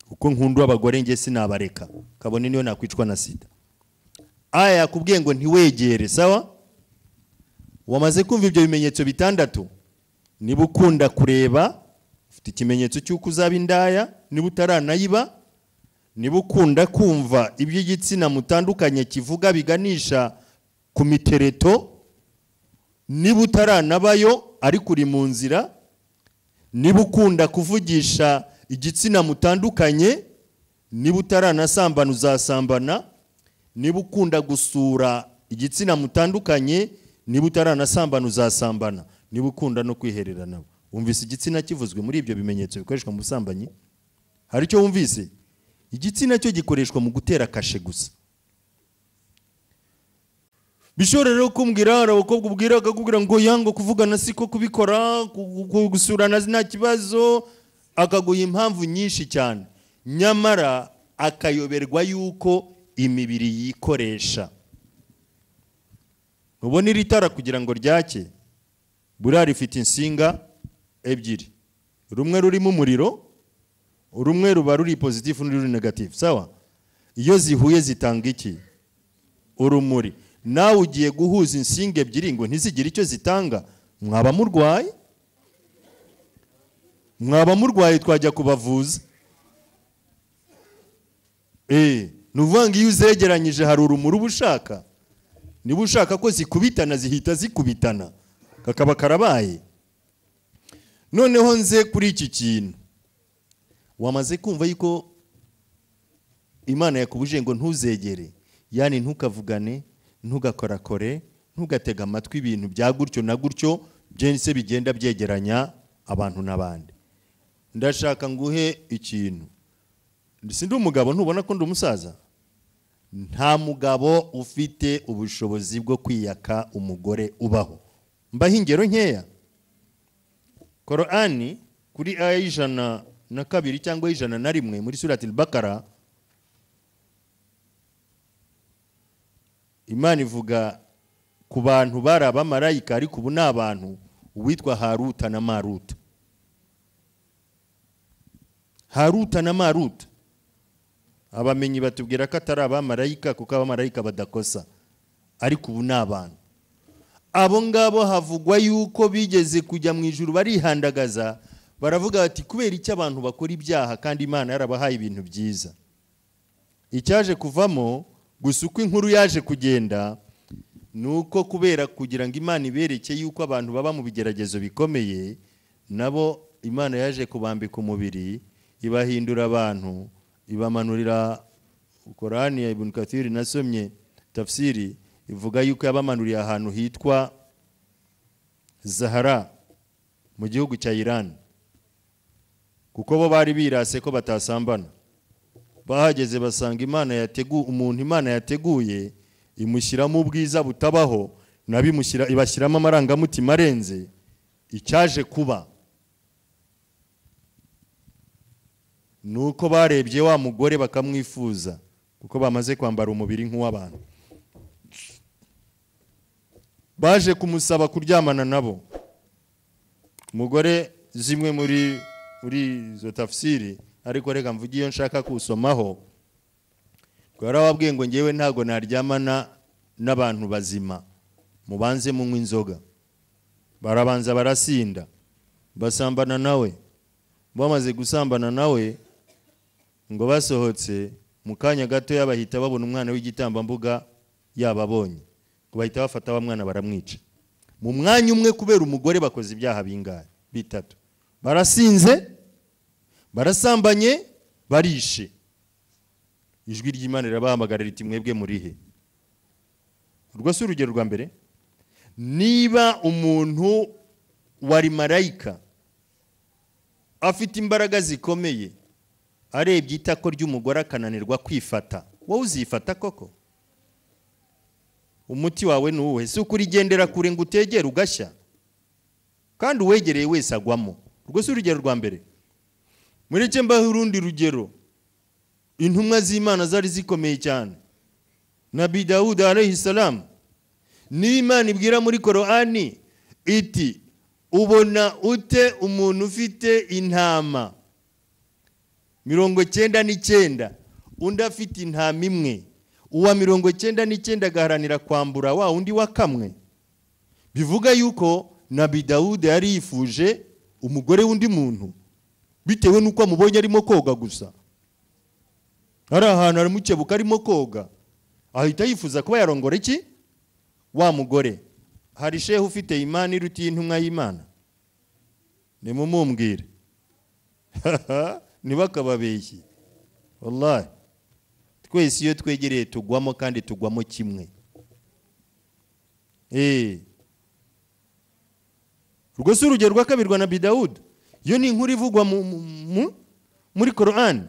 kuko nkunda abagore njye sinabareka kabone niyo nakwicwa na sida aya yakubwiye ngo ntiwegere sawa wamaze kumva ibyo bimenyetso bitandatu niba ukunda kureba ufite ikimenyetso cy'uko uzaba indaya niba utaranayiba niba ukunda kumva ibyo igitsina mutandukanye kivuga biganisha ku mitereto niba utaranabayo ariko uri mu nzira niba ukunda kuvugisha igitsina mutandukanye niba utaranasambana uzasambana niba ukunda gusura igitsina mutandukanye niba utaranasambana uzasambana niba ukunda no kwiherera nabo wumvise igitsina kivuzwe muri ibyo bimenyetso bikoreshwa mu busambanyi hari icyo wumvise igitsina cyo gikoreshwa mu gutera kashe gusa bishobora rero kumbwira hari abakobwa ubwira akakubwira ngo yango kuvugana si ko kubikora ku- ku- gusurana nta kibazo akaguha impamvu nyinshi cyane nyamara akayoberwa yuko imibiri yikoresha mubona iri tara kugira ngo ryake buriya rifite insinga ebyiri rumwe rurimo umuriro rumwe ruba ruri pozitifu n'urundi ruri negatifu sawa iyo zihuye zitanga iki urumuri nawe ugiye guhuza insinga ebyiri ngo ntizigire icyo zitanga mwaba murwaye mwaba murwaye twajya kubavuza Eh, ni ukuvuga ngo iyo uzegeranyije hari urumuri uba ushaka niba ushaka ko zikubitana zihita zikubitana kakaba karabaye noneho nze kuri iki kintu wamaze kumva yuko imana yakubujije ngo ntuzegere yani ntukavugane ntugakorakore ntugatege amatwi ibintu bya gutyo na gutyo byose bigenda byegeranya abantu n'abandi ndashaka nguhe ikintu si ndi umugabo ntubona ko ndi umusaza nta mugabo ufite ubushobozi bwo kwiyaka umugore ubaho mbaho ingero nkeya korani kuri aya y'ijana na kabiri cyangwa y'ijana na rimwe muri surati bakara imana ivuga ku bantu bari abamarayika ariko ubu ni abantu uwitwa haruta na maruta haruta na maruta abamenyi batubwira ko atari abamarayika kuko abamarayika badakosa ariko ubu ni abantu abo ngabo havugwa yuko bigeze kujya mu ijuru barihandagaza baravuga bati kubera icyo abantu bakora ibyaha kandi imana yarabahaye ibintu byiza icyaje kuvamo gusa uko inkuru yaje kugenda ni uko kubera kugira ngo imana ibereke yuko abantu baba mu bigeragezo bikomeye nabo imana yaje kubambika umubiri ibahindura abantu ibamanurira korani ya ibunu kathiri nasomye tafsiri ivuga yuko yabamanuriye ahantu hitwa zahara mu gihugu cya iran kuko bo bari birase ko batasambana bahageze basanga imana yateguye umuntu imana yateguye imushyiramo ubwiza butabaho nabo imushyira- ibashyiramo amarangamutima arenze icyaje kuba ni uko barebye wa mugore bakamwifuza kuko bamaze kwambara umubiri nk'uw'abantu baje kumusaba kuryamana nabo umugore zimwe muri muri izo tafsiri ariko reka mvuge iyo nshaka kusomaho twarababwiye ngo ngewe ntabwo naryamana n'abantu bazima mubanze munywa inzoga barabanza barasinda basambana nawe bamaze gusambana nawe ngo basohotse mu kanya gatoya bahita babona umwana w'igitambambuga yababonye ngo bahita bafata wa mwana baramwica mu mwanya umwe kubera umugore bakoze ibyaha bingahe bitatu barasinze barasambanye barishe ijwi ry'imana rirabahamagarira riti mwebwe murihe urwo si urugero rwa mbere niba umuntu wari marayika afite imbaraga zikomeye arebye itako ry'umugore akananirwa kwifata wowe uzifata koko umuti wawe ni uwuhe si ukurigendera kure ngo utegere ugashya kandi uwegereye wese agwamo urwo si urugero rwa mbere muri icyo mbaho urundi rugero intumwa z'imana zari zikomeye cyane na bidawuda alayhi salamu niba imana ibwira muri korowani iti ubona ute umuntu ufite intama mirongo cyenda n'icyenda undi afite intama imwe uwa mirongo cyenda n'icyenda agaharanira kwambura wa undi wa kamwe bivuga yuko na bidawuda yari yifuje umugore w'undi muntu bitewe n'uko amubonye arimo koga gusa hari ahantu aramukebuka arimo koga ahita yifuza kuba yarongora iki wa mugore hari shehu ufite imana irutiye intumwa y'imana nimumumbwire ntibakababeshye wallahi twese iyo twegereye tugwamo kandi tugwamo kimwe urwo si urugero rwa kabiri rwa na bidawuda iyo ni inkuru ivugwa muri korani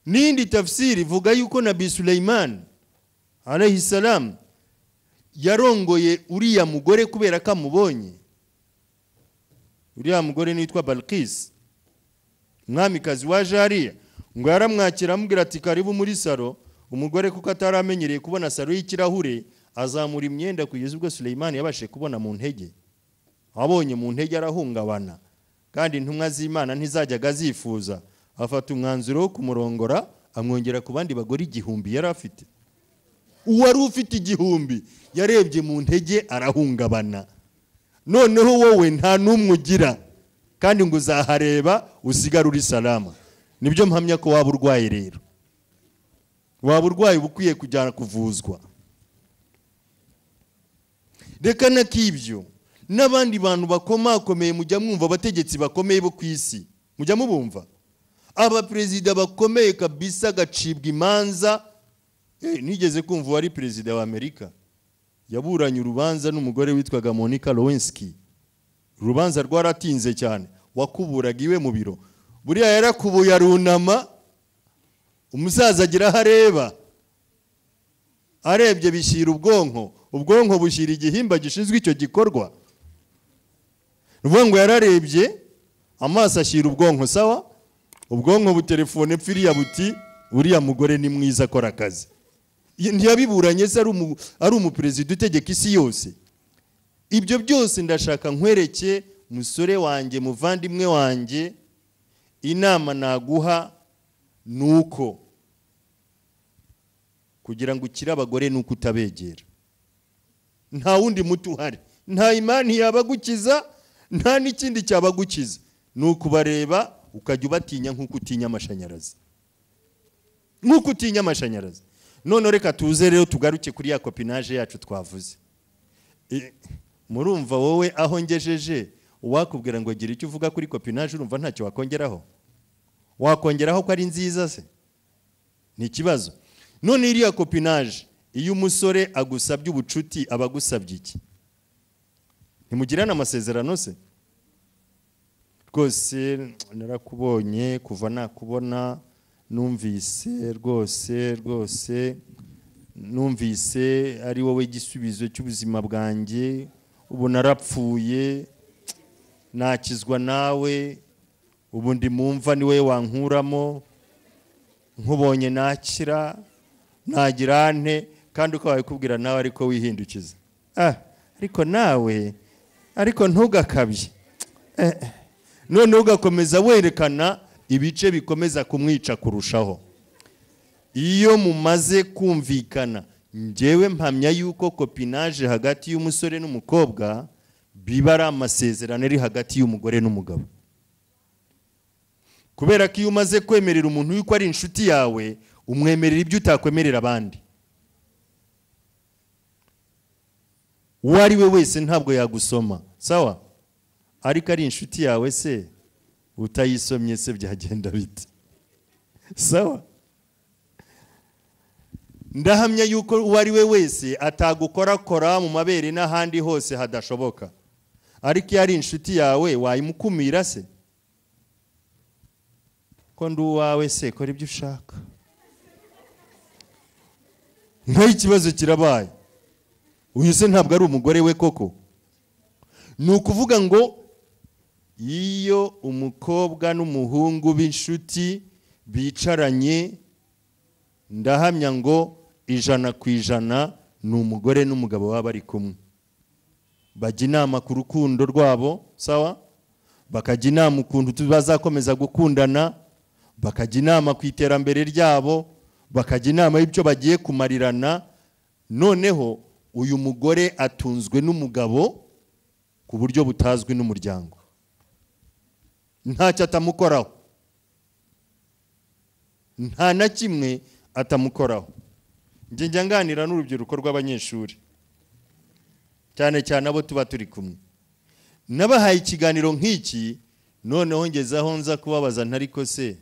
n'indi tafsiri ivuga yuko na bisuleyimani alayhi salamu yarongoye uriya mugore kubera ko amubonye uriya mugore nitwa balikisi umwamikazi waje hariya ngo yaramwakira amubwira ati karibu muri saro umugore kuko atari amenyereye kubona saro y'ikirahure azamura imyenda kugeza ubwo Suleyimani yabashe kubona mu ntege abonye mu ntege arahungabana kandi intumwa z'imana ntizajyaga azifuza afata umwanzuro wo kumurongora amwongera ku bandi bagore igihumbi yari afite uwari ufite igihumbi yarebye mu ntege arahungabana noneho wowe nta n'umwe ugira kandi ngo uzahareba usigare uri salama nibyo mpamya ko waba urwaye rero waba urwaye uba ukwiye kujyana kuvuzwa reka n'akibyo n'abandi bantu bakomakomeye mujya mwumva abategetsi bakomeye bo ku isi mujya mubumva abaperezida bakomeye kabisa gacibwa imanza nigeze kumva uwari perezida wa amerika yaburanye urubanza n'umugore witwaga monica lowensky urubanza rwaratinze cyane wakuburaga iwe mu biro buriya yarakubuye arunama umusaza agira aho areba arebye bishyira ubwonko ubwonko bushyira igihimba gishinzwe icyo gikorwa ngo yararebye amaso ashyira ubwonko sawa ubwonko buterefone pfiriya buti uriya mugore ni mwiza akora akazi ntiyabiburanye se ari umuperezida utegeka isi yose ibyo byose ndashaka nkwereke musore wanjye muvandimwe wanjye inama naguha ni uko kugira ngo ukire abagore ni uko utabegera nta wundi muti uhari nta imani yabagukiza nta n'ikindi cyabagukiza ni ukubareba ukajya ubatinya nk'uko utinya amashanyarazi nk'uko utinya amashanyarazi none reka tuze rero tugaruke kuri ya kopinaje yacu twavuze murumva wowe aho ngejeje uwakubwira ngo gira icyo uvuga kuri kopinaje urumva ntacyo wakongeraho wakongeraho ko ari nziza se ni ikibazo none iriya kopinaje iyo umusore agusabye ubucuti aba agusabye iki ntimugirane amasezerano se rwose narakubonye kuva nakubona numvise rwose rwose numvise ari wowe igisubizo cy'ubuzima bwanjye ubu narapfuye nakizwa nawe ubu ndi mumva niwe wankuramo nkubonye nakira nagira nte kandi uko wabikubwira nawe ariko wihindukiza ah ariko nawe ariko ntugakabye none ugakomeza werekana ibice bikomeza kumwica kurushaho iyo mumaze kumvikana ngewe mpamya yuko kopinaje hagati y'umusore n'umukobwa biba ari amasezerano ari hagati y'umugore n'umugabo kubera ko iyo umaze kwemerera umuntu yuko ari inshuti yawe umwemerera ibyo utakwemerera abandi uwo ari we wese ntabwo yagusoma sawa ariko ari inshuti yawe se utayisomye se byagenda bite sawa ndahamya yuko uwo ari we wese atagukorakora mu mabere n'ahandi hose hadashoboka ariko iyo ari inshuti yawe wayimukumira se ko ndi uwawe se kora ibyo ushaka nk'aho ikibazo kirabaye uyu se ntabwo ari umugore we koko ni ukuvuga ngo iyo umukobwa n'umuhungu b'inshuti bicaranye ndahamya ngo ijana ku ijana ni umugore n'umugabo baba bari kumwe bajya inama ku rukundo rwabo sawa bakajya inama ukuntu bazakomeza gukundana bakajya inama ku iterambere ryabo bakajya inama y'ibyo bagiye kumarirana noneho uyu mugore atunzwe n'umugabo ku buryo butazwi n'umuryango ntacyo atamukoraho nta na kimwe atamukoraho njye njya nganira n'urubyiruko rw'abanyeshuri cyane cyane abo tuba turi kumwe nabahaye ikiganiro nk'iki noneho ngezeho nza kubabaza ntariko se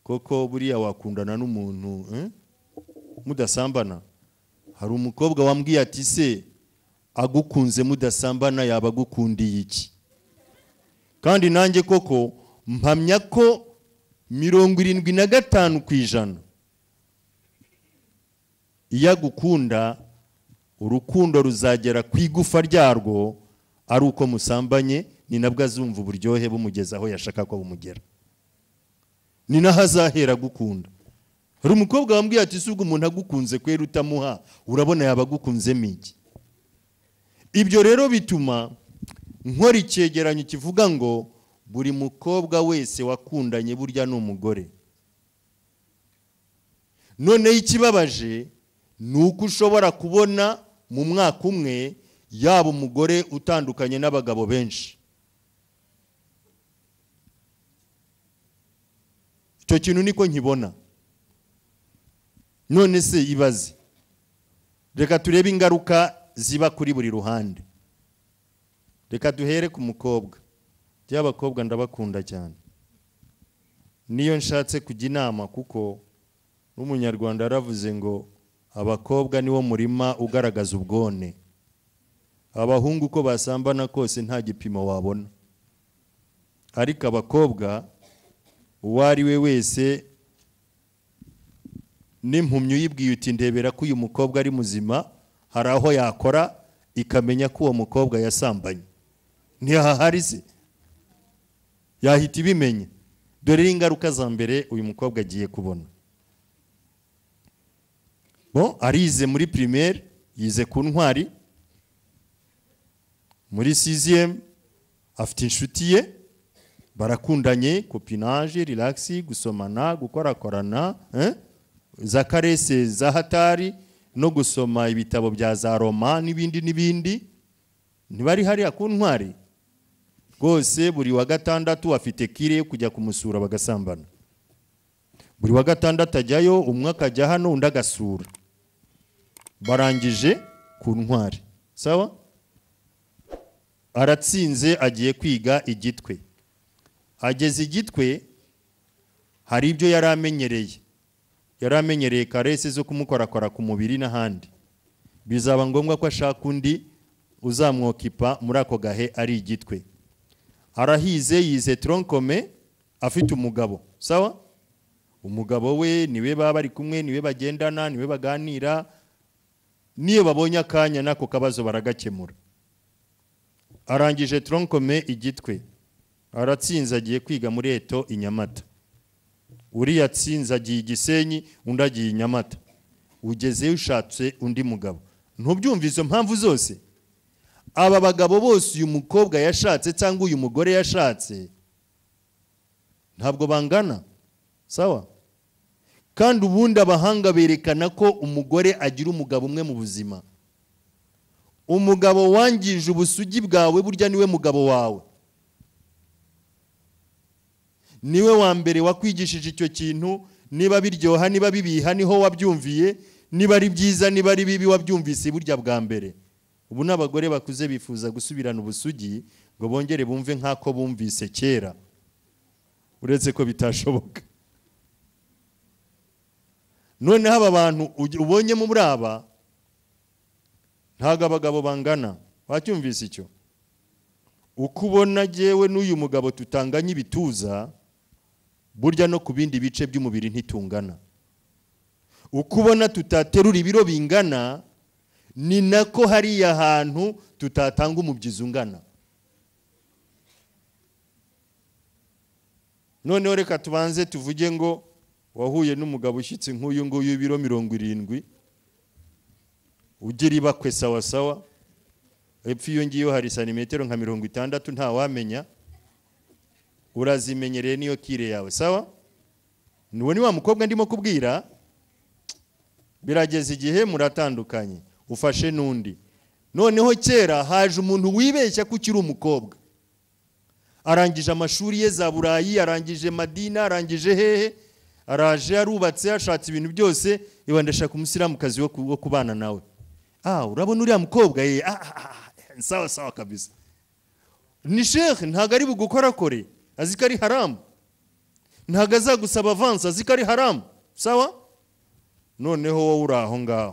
koko buriya wakundana n'umuntu eh? mudasambana hari umukobwa wambwiye ati se agukunze mudasambana yaba agukundiye iki kandi nanjye koko mpamya ko mirongo irindwi na gatanu ku ijana iyo agukunda urukundo ruzagera ku igufa ryarwo ari uko musambanye ni nabwo azumva uburyohe bumugeza aho yashaka ko bumugera ni naho azahera agukunda hari umukobwa wambwiye ati si ubwo umuntu agukunze kwera utamuha urabona yaba agukunzemo iki ibyo rero bituma nkora icyegeranyo kivuga ngo buri mukobwa wese wakundanye burya ni umugore noneho ikibabaje ni uko ushobora kubona mu mwaka umwe yaba umugore utandukanye n'abagabo benshi icyo kintu niko nkibona none se ibaze reka turebe ingaruka ziba kuri buri ruhande reka duhere ku mukobwa by'abakobwa ndabakunda cyane niyo nshatse kujya inama kuko n'umunyarwanda yaravuze ngo abakobwa niwo murima ugaragaza ubwone abahungu uko basambana kose nta gipimo wabona ariko abakobwa uwo ari we wese n'impumyi uyibwiye uti ndebera ko uyu mukobwa ari muzima hari aho yakora ikamenya ko uwo mukobwa yasambanye ntihahari se yahita ibimenya dore ingaruka za mbere uyu mukobwa agiye kubona bo arize muri pirimeri yize ku ntwari muri siziyemu afite inshuti ye barakundanye kopinaje rilagisi gusomana gukorakorana za karese za hatari no gusoma ibitabo bya za roma n'ibindi n'ibindi ntibari hariya ku ntwari rwose buri wa gatandatu afite kire yo kujya kumusura bagasambana buri wa gatandatu ajyayo umwe akajya hano undi agasura barangije ku ntwari sawa aratsinze agiye kwiga igitwe ageze igitwe hari ibyo yari amenyereye yari amenyereye karese zo kumukorakora ku mubiri n'ahandi bizaba ngombwa ko ashaka undi uzamwokipa muri ako gahe ari igitwe arahize yize toronkome afite umugabo sawa umugabo we niwe baba bari kumwe niwe bagendana niwe baganira n'iyo babonye akanya n'ako kabazo baragakemura arangije toronkome igitwe aratsinze agiye kwiga muri eto i nyamata uriya atsinze agiye igisenyi undi agiye i nyamata ugezeyo ushatse undi mugabo ntubyumve izo mpamvu zose aba bagabo bose uyu mukobwa yashatse cyangwa uyu mugore yashatse ntabwo bangana sawa kandi ubundi abahanga berekana ko umugore agira umugabo umwe mu buzima umugabo wangije ubusugi bwawe burya niwe mugabo wawe niwe wa mbere wakwigishije icyo kintu niba biryoha niba bibiha niho wabyumviye niba ari byiza niba ari bibi wabyumvise burya bwa mbere ubu n'abagore bakuze bifuza gusubirana ubusugi ngo bongere bumve nk'ako bumvise kera uretse ko bitashoboka noneho aba bantu uge- ubonyemo muri aba ntabwo abagabo bangana wacyumvise icyo uko ubona jyewe n'uyu mugabo tutanganye ibituza burya no ku bindi bice by'umubiri ntitungana uko ubona tutaterura ibiro bingana ni nako hariya hantu tutatanga umubyizi ungana noneho reka tubanze tuvuge ngo wahuye n'umugabo ushyitse nk'uyu nguyu w'ibiro mirongo irindwi ugira ibakwe sawasawa epfo iyo ngiyo hari santimetero nka mirongo itandatu ntawamenya urazimenyereye niyo kire yawe sawa nuwo ni wa mukobwa ndimo kubwira birageze igihe muratandukanye ufashe n'undi noneho kera haje umuntu wibeshya ko ukiri umukobwa arangije amashuri ye za burayi arangije madina arangije hehe araje arubatse ashatse ibintu byose iba ndashaka umusilamukazi wo ku- wo kubana nawe ah urabona uriya mukobwa ye ah, ah, ah, sawa sawa kabisa ni shekhe ntabwo ari bugukorakore azi ko ari haramu ntabwo azagusaba avansi azi ko ari haramu sawa noneho wowe uri aho ngaho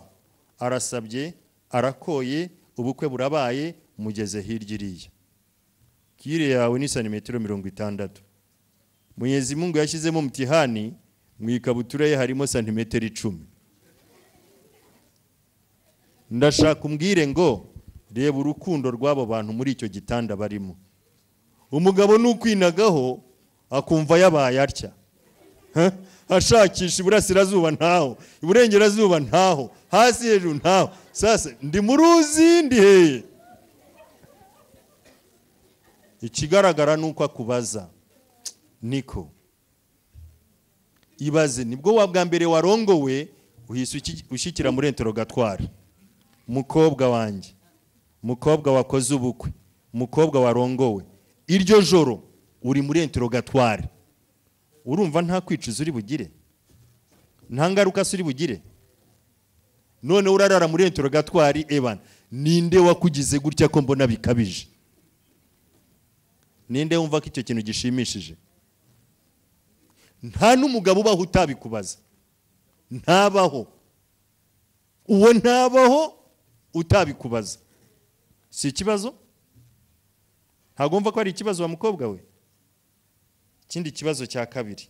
arasabye arakoye ubukwe burabaye mugeze hirya iriya kire yawe ni santimetero mirongo itandatu munyezi mungu yashyizemo mutihani mu ikabutura ye harimo santimetero icumi ndashaka umbwire ngo reba urukundo rw'abo bantu muri icyo gitanda barimo umugabo n'ukwinagaho akumva yabaye atya Huh? ashakisha iburasirazuba ntaho iburengerazuba ntaho hasi hejuru ntaho sasa ndi mu ruzi ndi heye ikigaragara ni uko akubaza niko ibaze nibwo wa bwa mbere warongowe uhise uki- ushyikira muri entorogatwari mukobwa wanjye mukobwa wakoze ubukwe mukobwa warongowe iryo joro uri muri entorogatwari urumva nta kwicuza uri bugire nta ngaruka se uri bugire noneho urarara muri entorogatwari ebana ninde wakugize gutya ko mbona bikabije ninde wumva ko icyo kintu gishimishije nta n'umugabo ubaho utabikubaza ntabaho uwo ntabaho utabikubaza si ikibazo ntagomba ko ari ikibazo wa mukobwa we ikindi kibazo cya kabiri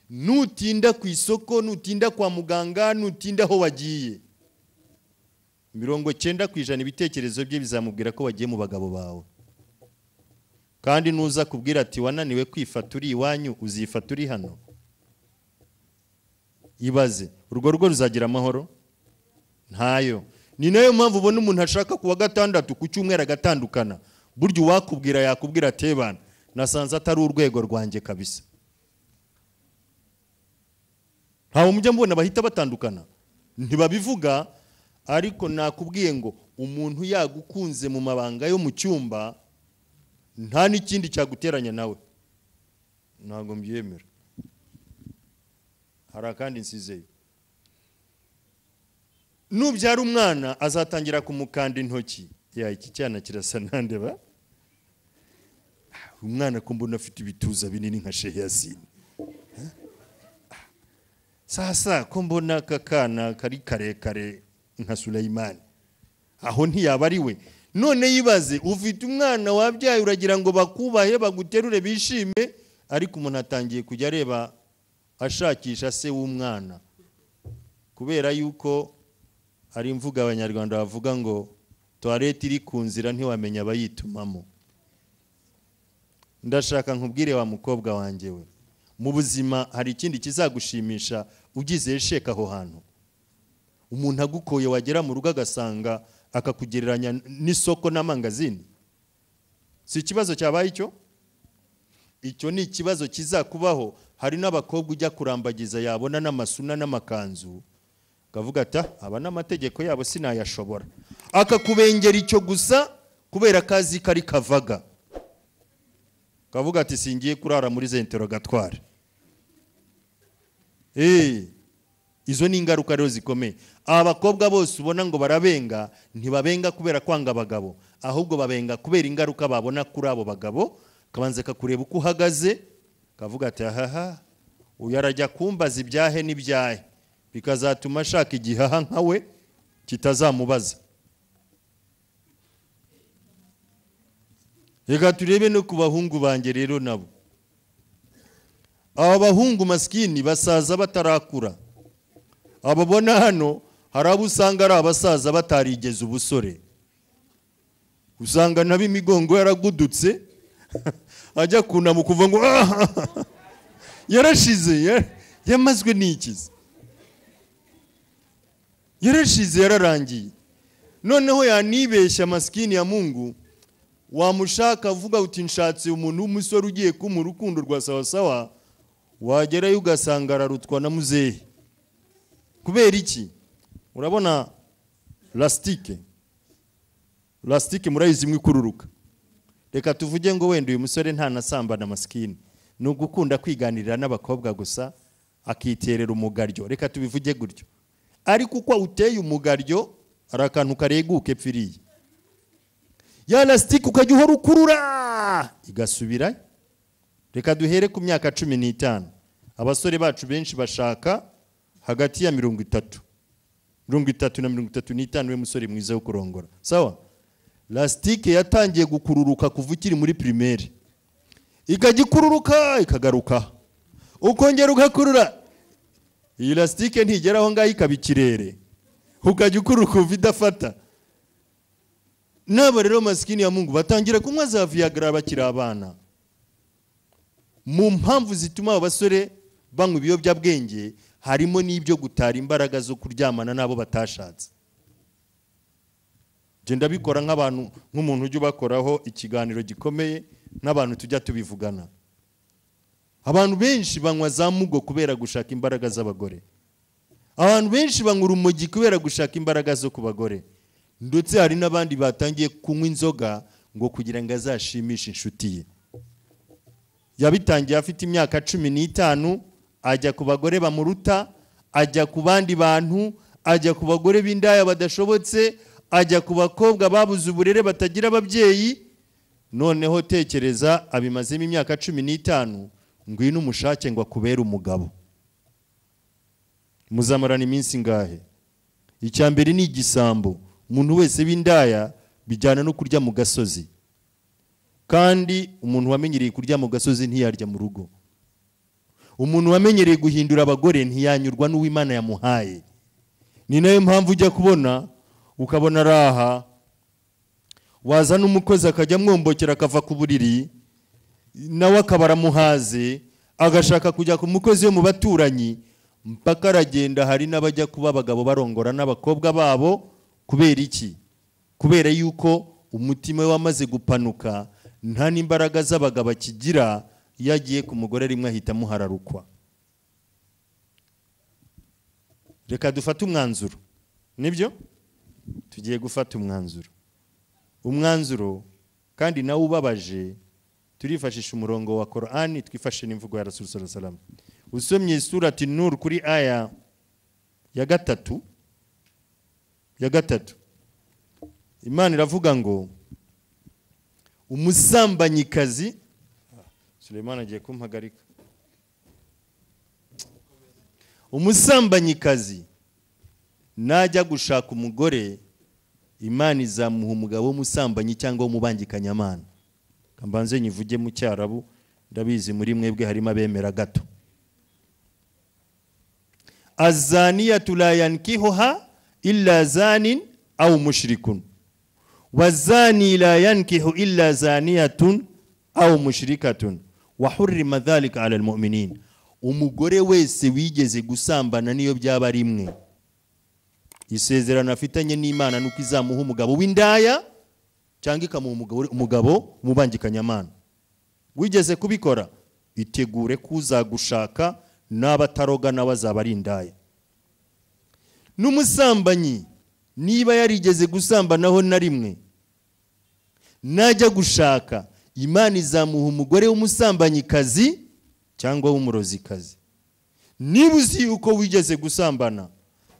nutinda ku isoko nutinda kwa muganga nutinda aho wagiye mirongo cyenda ku ijana ibitekerezo bye bizamubwira ko wagiye mu bagabo bawe kandi nuza kubwira ati wananiwe kwifata uri iwanyu uzifata uri hano ibaze urwo rugo ruzagira amahoro ntayo ni nayo mpamvu ubona umuntu ashaka kuwa gatandatu ku cyumweru agatandukana burya uwakubwira yakubwira atebana nasanze atari urwego rwanjye kabisa ntawe mujya mubona bahita batandukana ntibabivuga ariko nakubwiye ngo umuntu yagukunze mu mabanga yo mu cyumba nta n'ikindi cyaguteranya nawe ntabwo mbyemera hari akandi nsizeyo nubyara umwana azatangira kumukanda intoki ya iki cyana kirasa nandeba umwana ko mbona afite ibituza binini nka shehiyasini sasa ko mbona aka kana kari karekare nka surayimani aho ntiyaba ari we none yibaze ufite umwana wabyaye uragira ngo bakubahe baguterure bishime ariko umuntu atangiye kujya areba ashakisha se w'umwana kubera yuko hari imvuga abanyarwanda bavuga ngo tuwarete iri ku nzira ntiwamenya abayitumamo ndashaka nkubwire wa mukobwa wanjye we mu buzima hari ikindi kizagushimisha ugize sheka aho hantu umuntu agukoye wagera mu rugo agasanga akakugereranya n'isoko n'amangazini si ikibazo cyabaye icyo icyo ni ikibazo kizakubaho hari n'abakobwa ujya kurambagiza yabona n'amasuna n'amakanzu akavuga ati "Ah, aba n'amategeko yabo sinayashobora akakubengera icyo gusa kubera ko azi ko ari kavaga akavuga ati singiye kurara muri za interogatwari Eh, izo ni ingaruka rero zikomeye abakobwa bose ubona ngo barabenga ntibabenga kubera kwanga abagabo ahubwo babenga kubera ingaruka babona kuri abo bagabo kabanza kakureba uko uhagaze kavuga ati ahaha uyu arajya kumbaza ibyahe n'ibyahe bikazatuma ashaka igihaha nka we kitazamubaza reka turebe no ku bahungu banjye rero nabo aba bahungu masikini basaza batarakura abo bona hano hari abo usanga ari abasaza batarigeze ubusore usanga nabo imigongo yaragudutse ajya kunama ukuva ngo yarashize yamazwe n'ikizi yarashize yararangiye noneho yanibeshya masikini ya mungu wamushaka avuga uti nshatse umuntu w'umusore ugiye kumpa urukundo rwa sawa sawa wagerayo ugasanga ararutwa na muzehe kubera iki urabona lasitike lasitike murayizi imwe ikururuka reka tuvuge ngo wenda uyu musore ntanasambana masikini ni ugukunda kwiganirira n'abakobwa gusa akiterera umugaryo reka tubivuge gutyo ariko uko uteye umugaryo hari akantu kareguke pfiriye ya lasitike ukajya uhora ukurura igasubirayo reka duhere ku myaka cumi n'itanu abasore bacu benshi bashaka hagati ya mirongo itatu mirongo itatu na mirongo itatu n'itanu we musore mwiza wo kurongora sawa lasitike yatangiye gukururuka kuva ukiri muri pirimeri ikajya ikururuka ikagaruka ukongera ugakurura iyi lasitike ntigera aho ngaho ikaba ikirere ukajya ukururuka uva idafata n'abo rero masikini ya mungu batangira kunywa za viyagra bakiri abana mu mpamvu zituma aba basore banywa ibiyobyabwenge harimo n'ibyo gutara imbaraga zo kuryamana n'abo batashatse genda bikora nk'abantu nk'umuntu ujya ubakoraho ikiganiro gikomeye n'abantu tujya tubivugana abantu benshi banywa za mugo kubera gushaka imbaraga z'abagore abantu benshi banywa urumogi kubera gushaka imbaraga zo ku bagore ndetse hari n'abandi batangiye kunywa inzoga ngo kugira ngo azashimishe inshuti ye yabitangiye afite imyaka cumi n'itanu ajya ku bagore bamuruta ajya ku bandi bantu ajya ku bagore b'indaya badashobotse ajya ku bakobwa babuze uburere batagira ababyeyi noneho tekereza abimazemo imyaka cumi n'itanu ngwino umushake ngo akubere umugabo muzamarana iminsi ngahe icya mbere ni igisambo umuntu wese w'indaya bijyana no kurya mu gasozi kandi umuntu wamenyereye kurya mu gasozi ntiyarya mu rugo umuntu wamenyereye guhindura abagore ntiyanyurwa n'uw'imana yamuhaye ni nayo mpamvu ujya kubona ukabona araha waza n'umukozi akajya amwombokera akava ku buriri nawe akaba aramuhaze agashaka kujya ku mukozi wo mu baturanyi mpaka aragenda hari n'abajya kuba abagabo barongora n'abakobwa babo kubera iki kubera yuko umutima we wamaze gupanuka nta n'imbaraga z'abagabo akigira iyo agiye ku mugore rimwe ahita amuhararukwa reka dufate umwanzuro nibyo tugiye gufata umwanzuro umwanzuro kandi nawe ubabaje turifashisha umurongo wa korani twifashe n'imvugo ya rasusarasaramu usomye isurati nuru kuri aya ya gatatu ya gatatu imana iravuga ngo umusambanyikazi Suleiman agiye kumpagarika umusambanyikazi najya gushaka umugore imana izamuha umugabo w'umusambanyi cyangwa w'umubangikanyamana kambanze nyivuge mu cyarabu ndabizi muri mwebwe harimo abemera gato azaniya tulayankihoha illa zanin aw mushrikun wazani la yankihu illa zaniyatun aw mushrikatun wahurrima dhalika ala almu'minin umugore wese wigeze gusambana niyo byaba ari imwe isezerano afitanye n'imana nuko izamuha umugabo w'indaya cyangwa ikamuha umugabo umugabo umubangikanyamana wigeze kubikora itegure ko uzagushaka n'abataroga nawe azaba ari indaya n'umusambanyi niba yarigeze gusambanaho na rimwe najya gushaka imana izamuha umugore w'umusambanyikazi cyangwa w'umurozikazi niba uzi yuko wigeze gusambana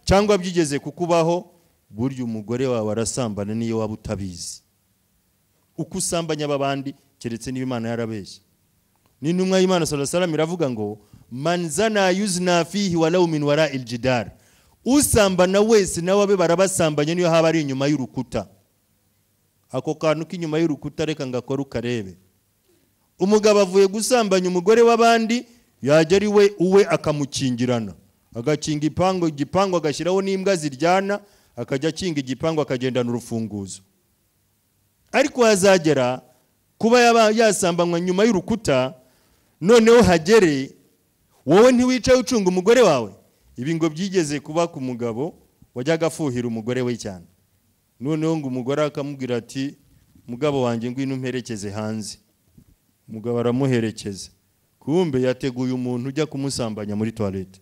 cyangwa byigeze kukubaho burya umugore wawe arasambana niyo waba utabizi uko usambanya abandi keretse niba imana yarabeshye n'intumwa y'imana salamu iravuga ngo manzana yuzina fihi warawu min wara iljidari usambana wese nawe abe barabasambanya niyo haba ari inyuma y'urukuta ako kantu k'inyuma y'urukuta reka ngo akore ukarebe umugabo avuye gusambanya umugore w'abandi yajya ari we uwe akamukingirana agakinga ipangu igipangu agashyiraho n'imbwa ziryana akajya akinga igipangu akagendana urufunguzo ariko hazagera kuba yaba yasambanywa nyuma y'urukuta noneho hagere wowe ntiwicaye ucunga umugore wawe ibi ngo byigeze kuba ku mugabo wajyaga afuhira umugore we cyane noneho ngo umugore akamubwira ati mugabo wanjye ngwino umperekeze hanze umugabo aramuherekeza kumbe yateguye umuntu ujya kumusambanya muri tuwarete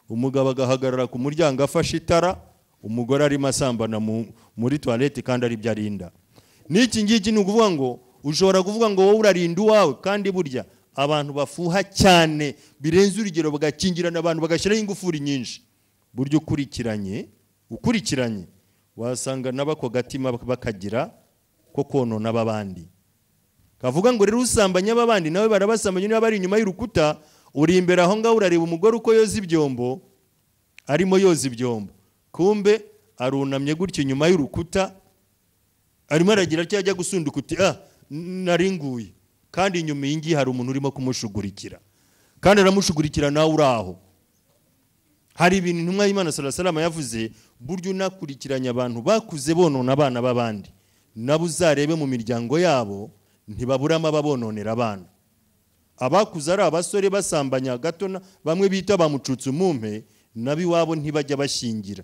umugabo agahagarara ku muryango afashe itara umugore arimo asambana muri tuwarete kandi ari byo arinda n'iki ngiki ni ukuvuga ngo ushobora kuvuga ngo wowe urarinda uwawe kandi burya abantu bafuha cyane birenze urugero bagakingirana abantu bagashyiraho ingufuri nyinshi buryo ukurikiranye ukurikiranye wasanga n'abako gatima bakagira ko konona ab'abandi kavuga ngo rero usambanya abandi nawe barabasambanya niba bari inyuma y'urukuta uri imbere aho ngaho urareba umugore uko yoza ibyombo arimo yoza ibyombo kumbe arunamye gutya inyuma y'urukuta arimo aragira atya ajya gusunduka uti ah naringuye kandi inyuma iyi ngiyi hari umuntu urimo kumushugurikira kandi aramushugurikira nawe uri aho hari ibintu intumwa y'imana salasalama yavuze buryo unakurikiranye abantu bakuze bonona abana b'abandi nabo uzarebe mu miryango yabo ntibaburamo ababononera abana abakuze ari abasore basambanya gato bamwe bita bamucutse umumpe nabo iwabo ntibajya bashingira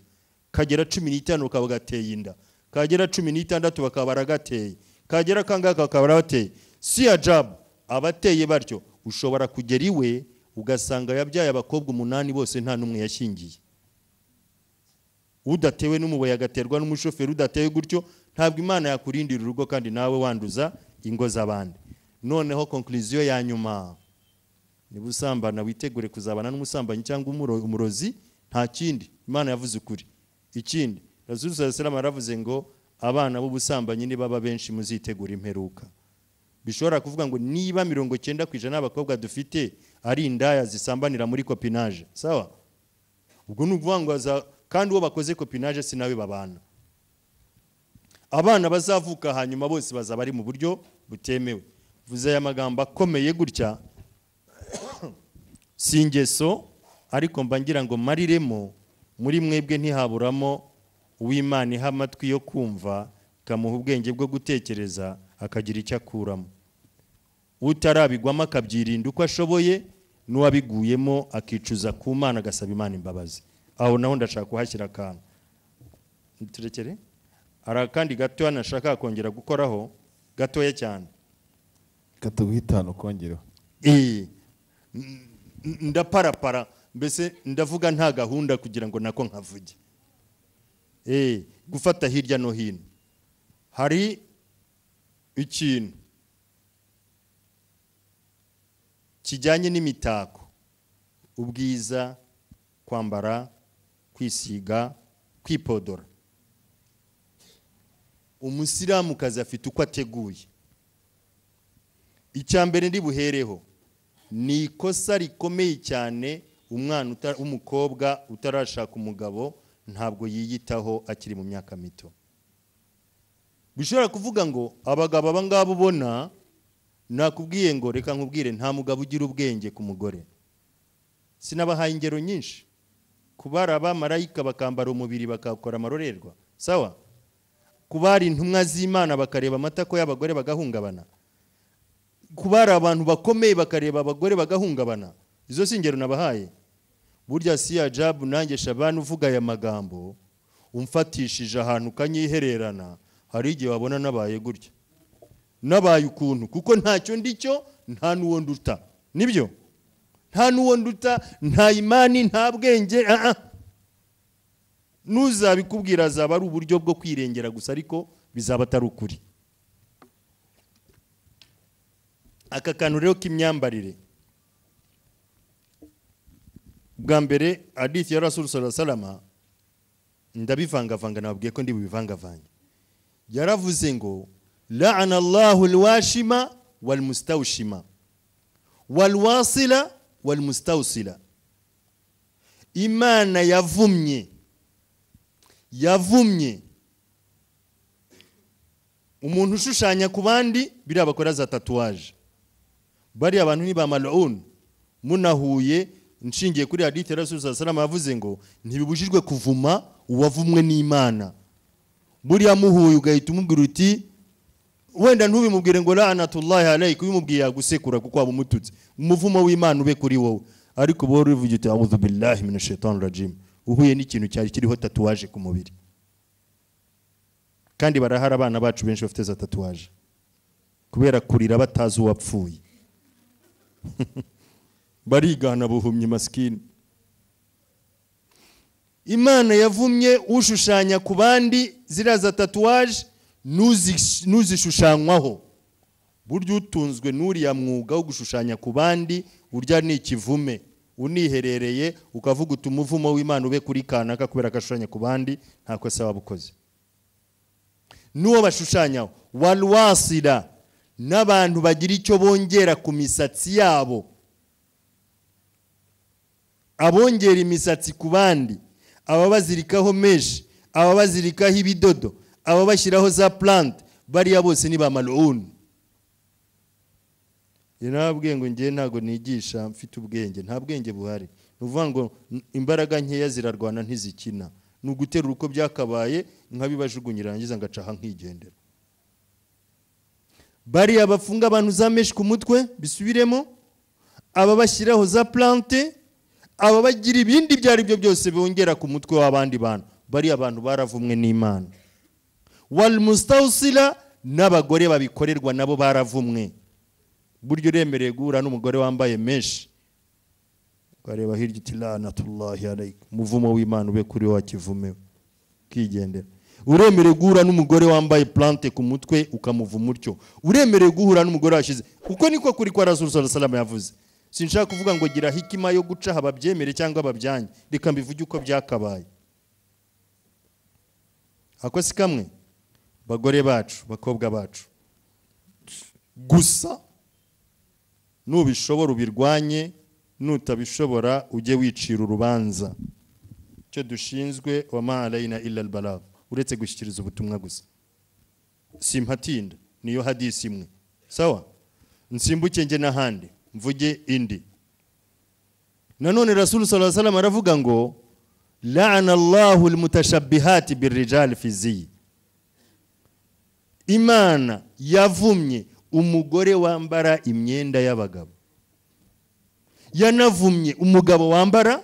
kagera cumi n'itanu bakaba bagateye inda kagera cumi n'itandatu bakaba baragateye kagera akangaka bakaba barabateye si ya jabu abateye batyo ushobora kugera iwe ugasanga yabyaye abakobwa umunani bose nta n'umwe yashingiye udatewe n'umubuye agaterwa n'umushoferi udatewe gutyo ntabwo imana yakurindira urugo kandi nawe wanduza ingo z'abandi noneho konkuriziyo ya nyuma niba usambana witegure kuzabana n'umusambanyi cyangwa umurozi nta kindi imana yavuze ukuri ikindi razurusalama yaravuze ngo abana b'ubusambanyi nibaba benshi muzitegura imperuka bishobora kuvuga ngo niba mirongo cyenda ku ijana abakobwa dufite ari indaya zisambanira muri kopinaje sawa ubwo ni ukuvuga ngo kandi uwo bakoze kopinaje si nawe babana abana bazavuka hanyuma bose bazaba bari mu buryo butemewe vuze aya magambo akomeye gutya si ingeso ariko mba ngira ngo mariremo muri mwebwe ntihaburamo uw'imana iha amatwi yo kumva ikamuha ubwenge bwo gutekereza akagira icyo akuramo utarabigwamo akabyirinda uko ashoboye n'uwabiguyemo akicuza ku mana agasaba imana imbabazi aho naho ndashaka kuhashyira akantu turekere hari akandi gatoya nashaka kongera gukoraho gatoya cyane Kata guhitana ukongereho ndaparapara mbese ndavuga nta gahunda kugira ngo nako nkavuge gufata hirya no hino hari ikintu kijyanye n'imitako ubwiza kwambara kwisiga kwipodora umusilamukazi afite uko ateguye icya mbere buhereho ni ikosa rikomeye cyane umwana w'umukobwa utarashaka umugabo ntabwo yiyitaho akiri mu myaka mito bishobora kuvuga ngo abagabo aba ngaba ubona nakubwiye ngo reka nkubwire nta mugabo ugira ubwenge ku mugore sinabahaye ingero nyinshi kubara abamarayika bakambara umubiri bakakora amarorerwa sawa kubara intumwa z'imana bakareba amatako y'abagore bagahungabana kubara abantu bakomeye bakareba abagore bagahungabana izo si ingero nabahaye burya si ya jabu nanjye shabana uvuga aya magambo umfatishije ahantu ukanyihererana hari igihe wabona nabaye gutya nabaye ukuntu kuko ntacyo ndicyo nta n'uwo nduta nibyo nta n'uwo nduta nta imani nta bwenge n'uzabikubwira azaba ari uburyo bwo kwirengera gusa ariko bizaba atari ukuri aka kantu rero k'imyambarire bwa mbere hadisi ya rasulu salama ndabivangavanga nababwiye ko ndi bubivangavange yaravuze ngo laana allahu alwashima walmustawshima walwasila walmustawsila imana yavumye yavumye umuntu ushushanya ku bandi biriya bakora za tatuwaje bariya abantu ni ba malun munahuye nshingiye kuri hadith ya rasul salama yavuze ngo ntibibujijwe kuvuma uwavumwe n'imana buriya muhuye ugahita umubwira uti wenda ntubimubwire ngo laanatullahi alayka ubimubwiye yagusekura kuko waba umututse umuvumo w'imana ube kuri wowe ariko bo rivuga uti a'udhu billahi minash shaitani rajim uhuye n'ikintu cyari kiriho tatuwaje ku mubiri kandi barahari abana bacu benshi bafite za tatuwaje kubera kurira batazi uwapfuye barigana buhumyi masikini imana yavumye ushushanya ku bandi ziriya za tatuwaje nuzi- nuzishushanywaho burya utunzwe n'uriya mwuga wo gushushanya ku bandi urya ni ikivume uniherereye ukavuga uti umuvumo w'imana ube kuri kanaka kubera ko ashushanya ku bandi nta kosa waba ukoze n'uwo bashushanyaho warwasira n'abantu bagira icyo bongera ku misatsi yabo abongera imisatsi ku bandi ababazirikaho meshi ababazirikaho ibidodo ababashyiraho za plante bariya bose ni ba maluni nababwiye ngo ngewe ntabwo nigisha mfite ubwenge nta bwenge buhari ni ukuvuga ngo imbaraga nkeya zirarwana ntizikina ni uguterura uko byakabaye nkabibajugunya irangiza ngacaha nkigendera bariya bafunga abantu za meshi ku mutwe bisubiremo ababashyiraho za plante ababagira ibindi ibyo ari byo byose bongera ku mutwe w'abandi bantu bariya abantu baravumwe n'imana walmustawsila n'abagore babikorerwa nabo baravumwe buryo uremereye guhura n'umugore wambaye menshi ukareba hirya uti lanatullahi alayka umuvumo w'imana ube kuri wowe wakivumewe ukigendera uremerewe guhura n'umugore wambaye plante ku mutwe ukamuvuma utyo uremerewe guhura n'umugore washize kuko niko kuri kwa rasul sallallahu alaihi yavuze sinshaka kuvuga ngo gira hikima yo guca aha babyemere cyangwa babyange reka mbivuge uko byakabaye ako si kamwe bagore bacu bakobwa bacu gusa nubishobora ubirwanye nutabishobora ujye wicira urubanza icyo dushinzwe wa maharayina ilal barabu uretse gushyikiriza ubutumwa gusa simpatinda niyo hadisi imwe sawa nsimbuke nge n'ahandi mvuge indi nanone rasulu sallallahu alaihi wasallam aravuga ngo laana allahu almutashabbihati birrijali fiziyi imana yavumye umugore wambara imyenda y'abagabo yanavumye umugabo wambara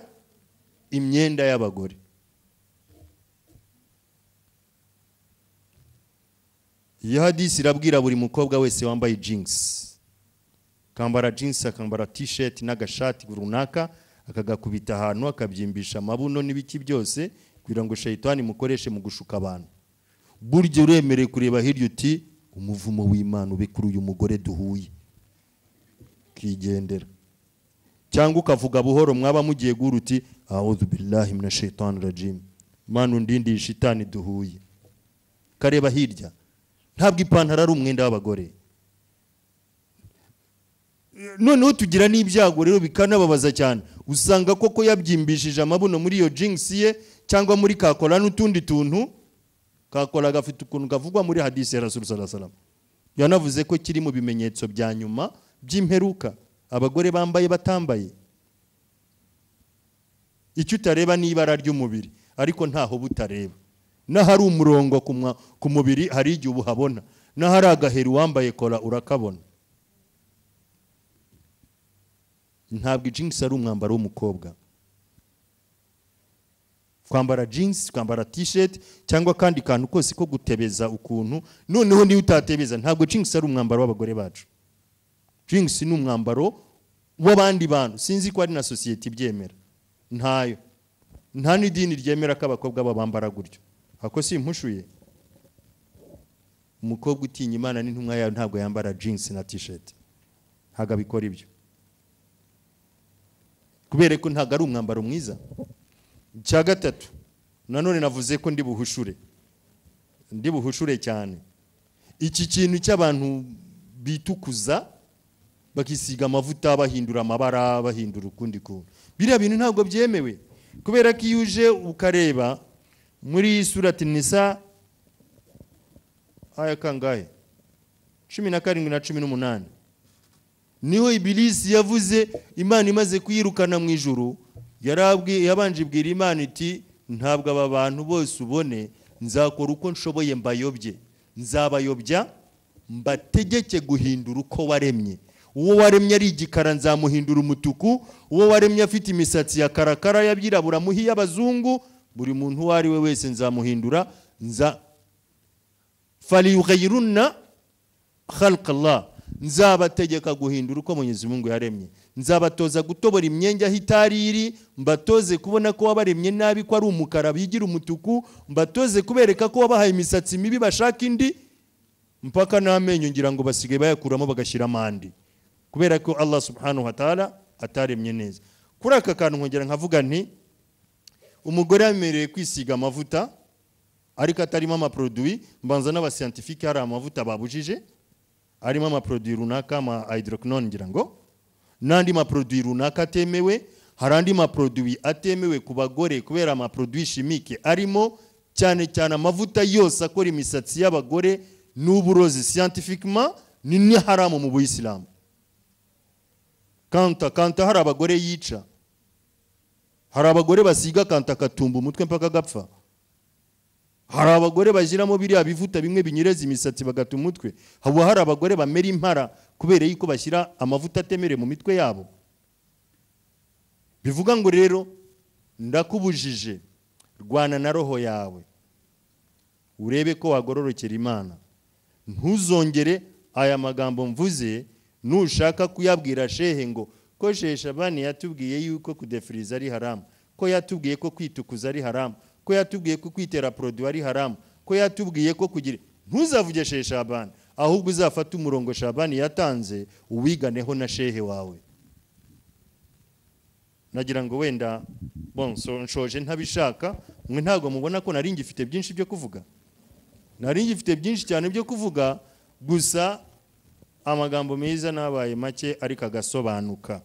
imyenda y'abagore iyo hadisi irabwira buri mukobwa wese wambaye jinsi akambara jinsi akambara tisheti n'agashati runaka akagakubita ahantu akabyimbisha amabuno n'ibiki byose kugira ngo shayitani imukoreshe mu gushuka abantu burya uremereye kureba hirya uti umuvumo w'imana ube kuri uyu mugore duhuye ukigendera cyangwa ukavuga buhoro mwaba mugiye guhura uti awudu billahi mina shayitani rajimu mana undindiye shitani duhuye kareba hirya ntabwo ipantaro ari umwenda w'abagore noneho tugira n'ibyago rero bikanababaza cyane usanga koko yabyimbishije amabuno muri iyo jinsi ye cyangwa muri kakora n'utundi tuntu kakora gafite ukuntu kavugwa muri hadisi ya rasulu sallallahu alaihi wasallam yanavuze ko kiri mu bimenyetso bya nyuma by'imperuka abagore bambaye batambaye icyo utareba ni ibara ry'umubiri ariko ntaho butareba n'ahari umurongo ku mwa- ku mubiri hari igihe ubuhabona n'ahari agaheru wambaye kora urakabona ntabwo ijingisi ari umwambaro w'umukobwa twambara jinsi twambara tisheti cyangwa akandi kantu kose ko gutebeza ukuntu noneho niba utatebeza ntabwo jinsi ari umwambaro w'abagore bacu jinsi ni umwambaro w'abandi bantu sinzi ko ari na sosiyete ibyemera ntayo nta n'idini ryemera ko abakobwa babambara gutyo ako si impushuye umukobwa utinya imana n'intumwa yawe ntabwo yambara jinsi na tisheti ntabwo abikora ibyo kubera ko ntabwo ari umwambaro mwiza icya gatatu nanone navuze ko ndi buhushure ndi buhushure cyane iki kintu cy'abantu bitukuza bakisiga amavuta bahindura amabara bahindura ukundi kuntu biriya bintu ntabwo byemewe kubera ko iyo uje ukareba muri surati nisa aya kangahe cumi na karindwi na cumi n'umunani niho ibilisi yavuze imana imaze kuyirukana mu ijuru yarabwi yabanje ibwira imana iti ntabwo aba bantu bose ubone nzakora uko nshoboye mbayobye nzabayobya mbategeke guhindura uko waremye uwo waremye ari igikara nzamuhindura umutuku uwo waremye afite imisatsi ya karakara y'abirabura muhi y'abazungu buri muntu uwo ari we wese nzamuhindura nza fariyugayiruna khalqallah nzabategeka guhindura uko Mwenyezi Mungu yaremye nzabatoza gutobora imyenda aho itari iri mbatoze kubona ko wabaremye nabi ko ari umukara bigira umutuku mbatoze kubereka ko wabahaye imisatsi mibi bashaka indi mpaka n'amenyo ngira ngo basigaye bayakuramo bagashyira amande kubera ko Allah subhanahu wa ta'ala ataremye neza kuri aka kantu nkongera nkavuga nti umugore yemerewe kwisiga amavuta ariko atarimo amaproduwi mbanza n'abasiyantifike hari amavuta babujije arimo amaproduwi runaka ama hydroquinone ngira ngo n'andi maproduwi runaka atemewe hari andi maproduwi atemewe ku bagore kubera amaproduwi shimike arimo cyane cyane amavuta yose akora imisatsi y'abagore n'uburozi scientifiquement ni ni haramu mu buyisilamu kanta kanta hari abagore yica hari abagore basiga kanta katumba umutwe mpaka agapfa hari abagore bashyiramo biriya bivuta bimwe binyereza imisatsi bagata umutwe haba hari abagore bamera impara kubera yuko bashyira amavuta atemerewe mu mitwe yabo bivuga ngo rero ndakubujije rwana na roho yawe urebe ko wagororokera imana ntuzongere aya magambo mvuze nushaka kuyabwira shehe ngo ko shesha bani yatubwiye yuko kudefiriza ari haramu ko yatubwiye ko kwitukuza ari haramu ko yatubwiye ko kwitera produit ari haramu ko yatubwiye ko kugira ntuzavuge shehe shabani ahubwo uzafate umurongo shabani yatanze uwiganeho na shehe wawe nagira ngo wenda bon so nshoje ntabishaka mwe ntabwo mubona ko nari ngifite byinshi byo kuvuga nari ngifite byinshi cyane byo kuvuga gusa amagambo meza nabaye make ariko agasobanuka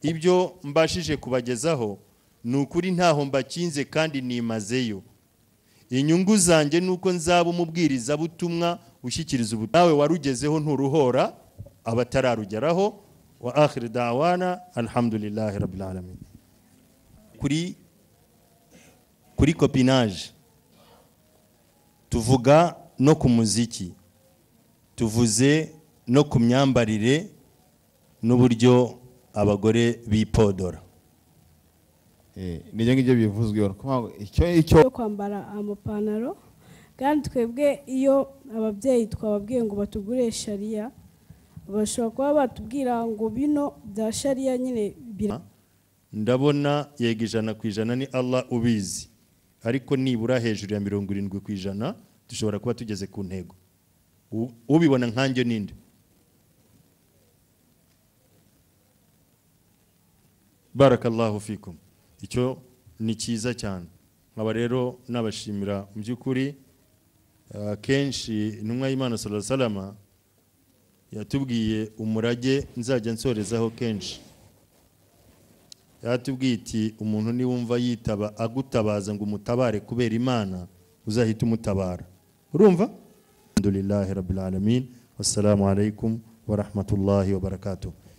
ibyo mbashije kubagezaho ni ukuri ntaho mbakinze kandi nimazeyo inyungu zanjye ni uko nzaba umubwiriza butumwa ushyikiriza ubu nawe warugezeho nturuhora abatararugeraho wa akhiri dawana alhamdulillahi rabbil alamin kuri kuri kopinaje tuvuga no ku muziki tuvuze no ku myambarire n'uburyo abagore bipodora nibyo ngibyo bivuzweho ni ukuvuga ngo icyo icyo yo kwambara amapantaro kandi twebwe iyo ababyeyi twababwiye ngo batugure shariya bashobora kuba batubwira ngo bino bya shariya nyine bira ndabona yega ijana ku ijana ni Allah ubizi ariko nibura hejuru ya mirongo irindwi ku ijana dushobora kuba tugeze ku ntego U- ubibona nkanjye ninde barakallahu fikum icyo ni cyiza cyane nkaba rero nabashimira mu by'ukuri ah, kenshi intumwa y'imana sala salama yatubwiye umurage nzajya nsorezaho kenshi yaratubwiye iti umuntu niwumva yitaba agutabaza ngo umutabare kubera imana uzahita umutabara urumva alhamdulillahi rabbil alamin wassalamu alaikum wa rahmatullahi wa barakatuh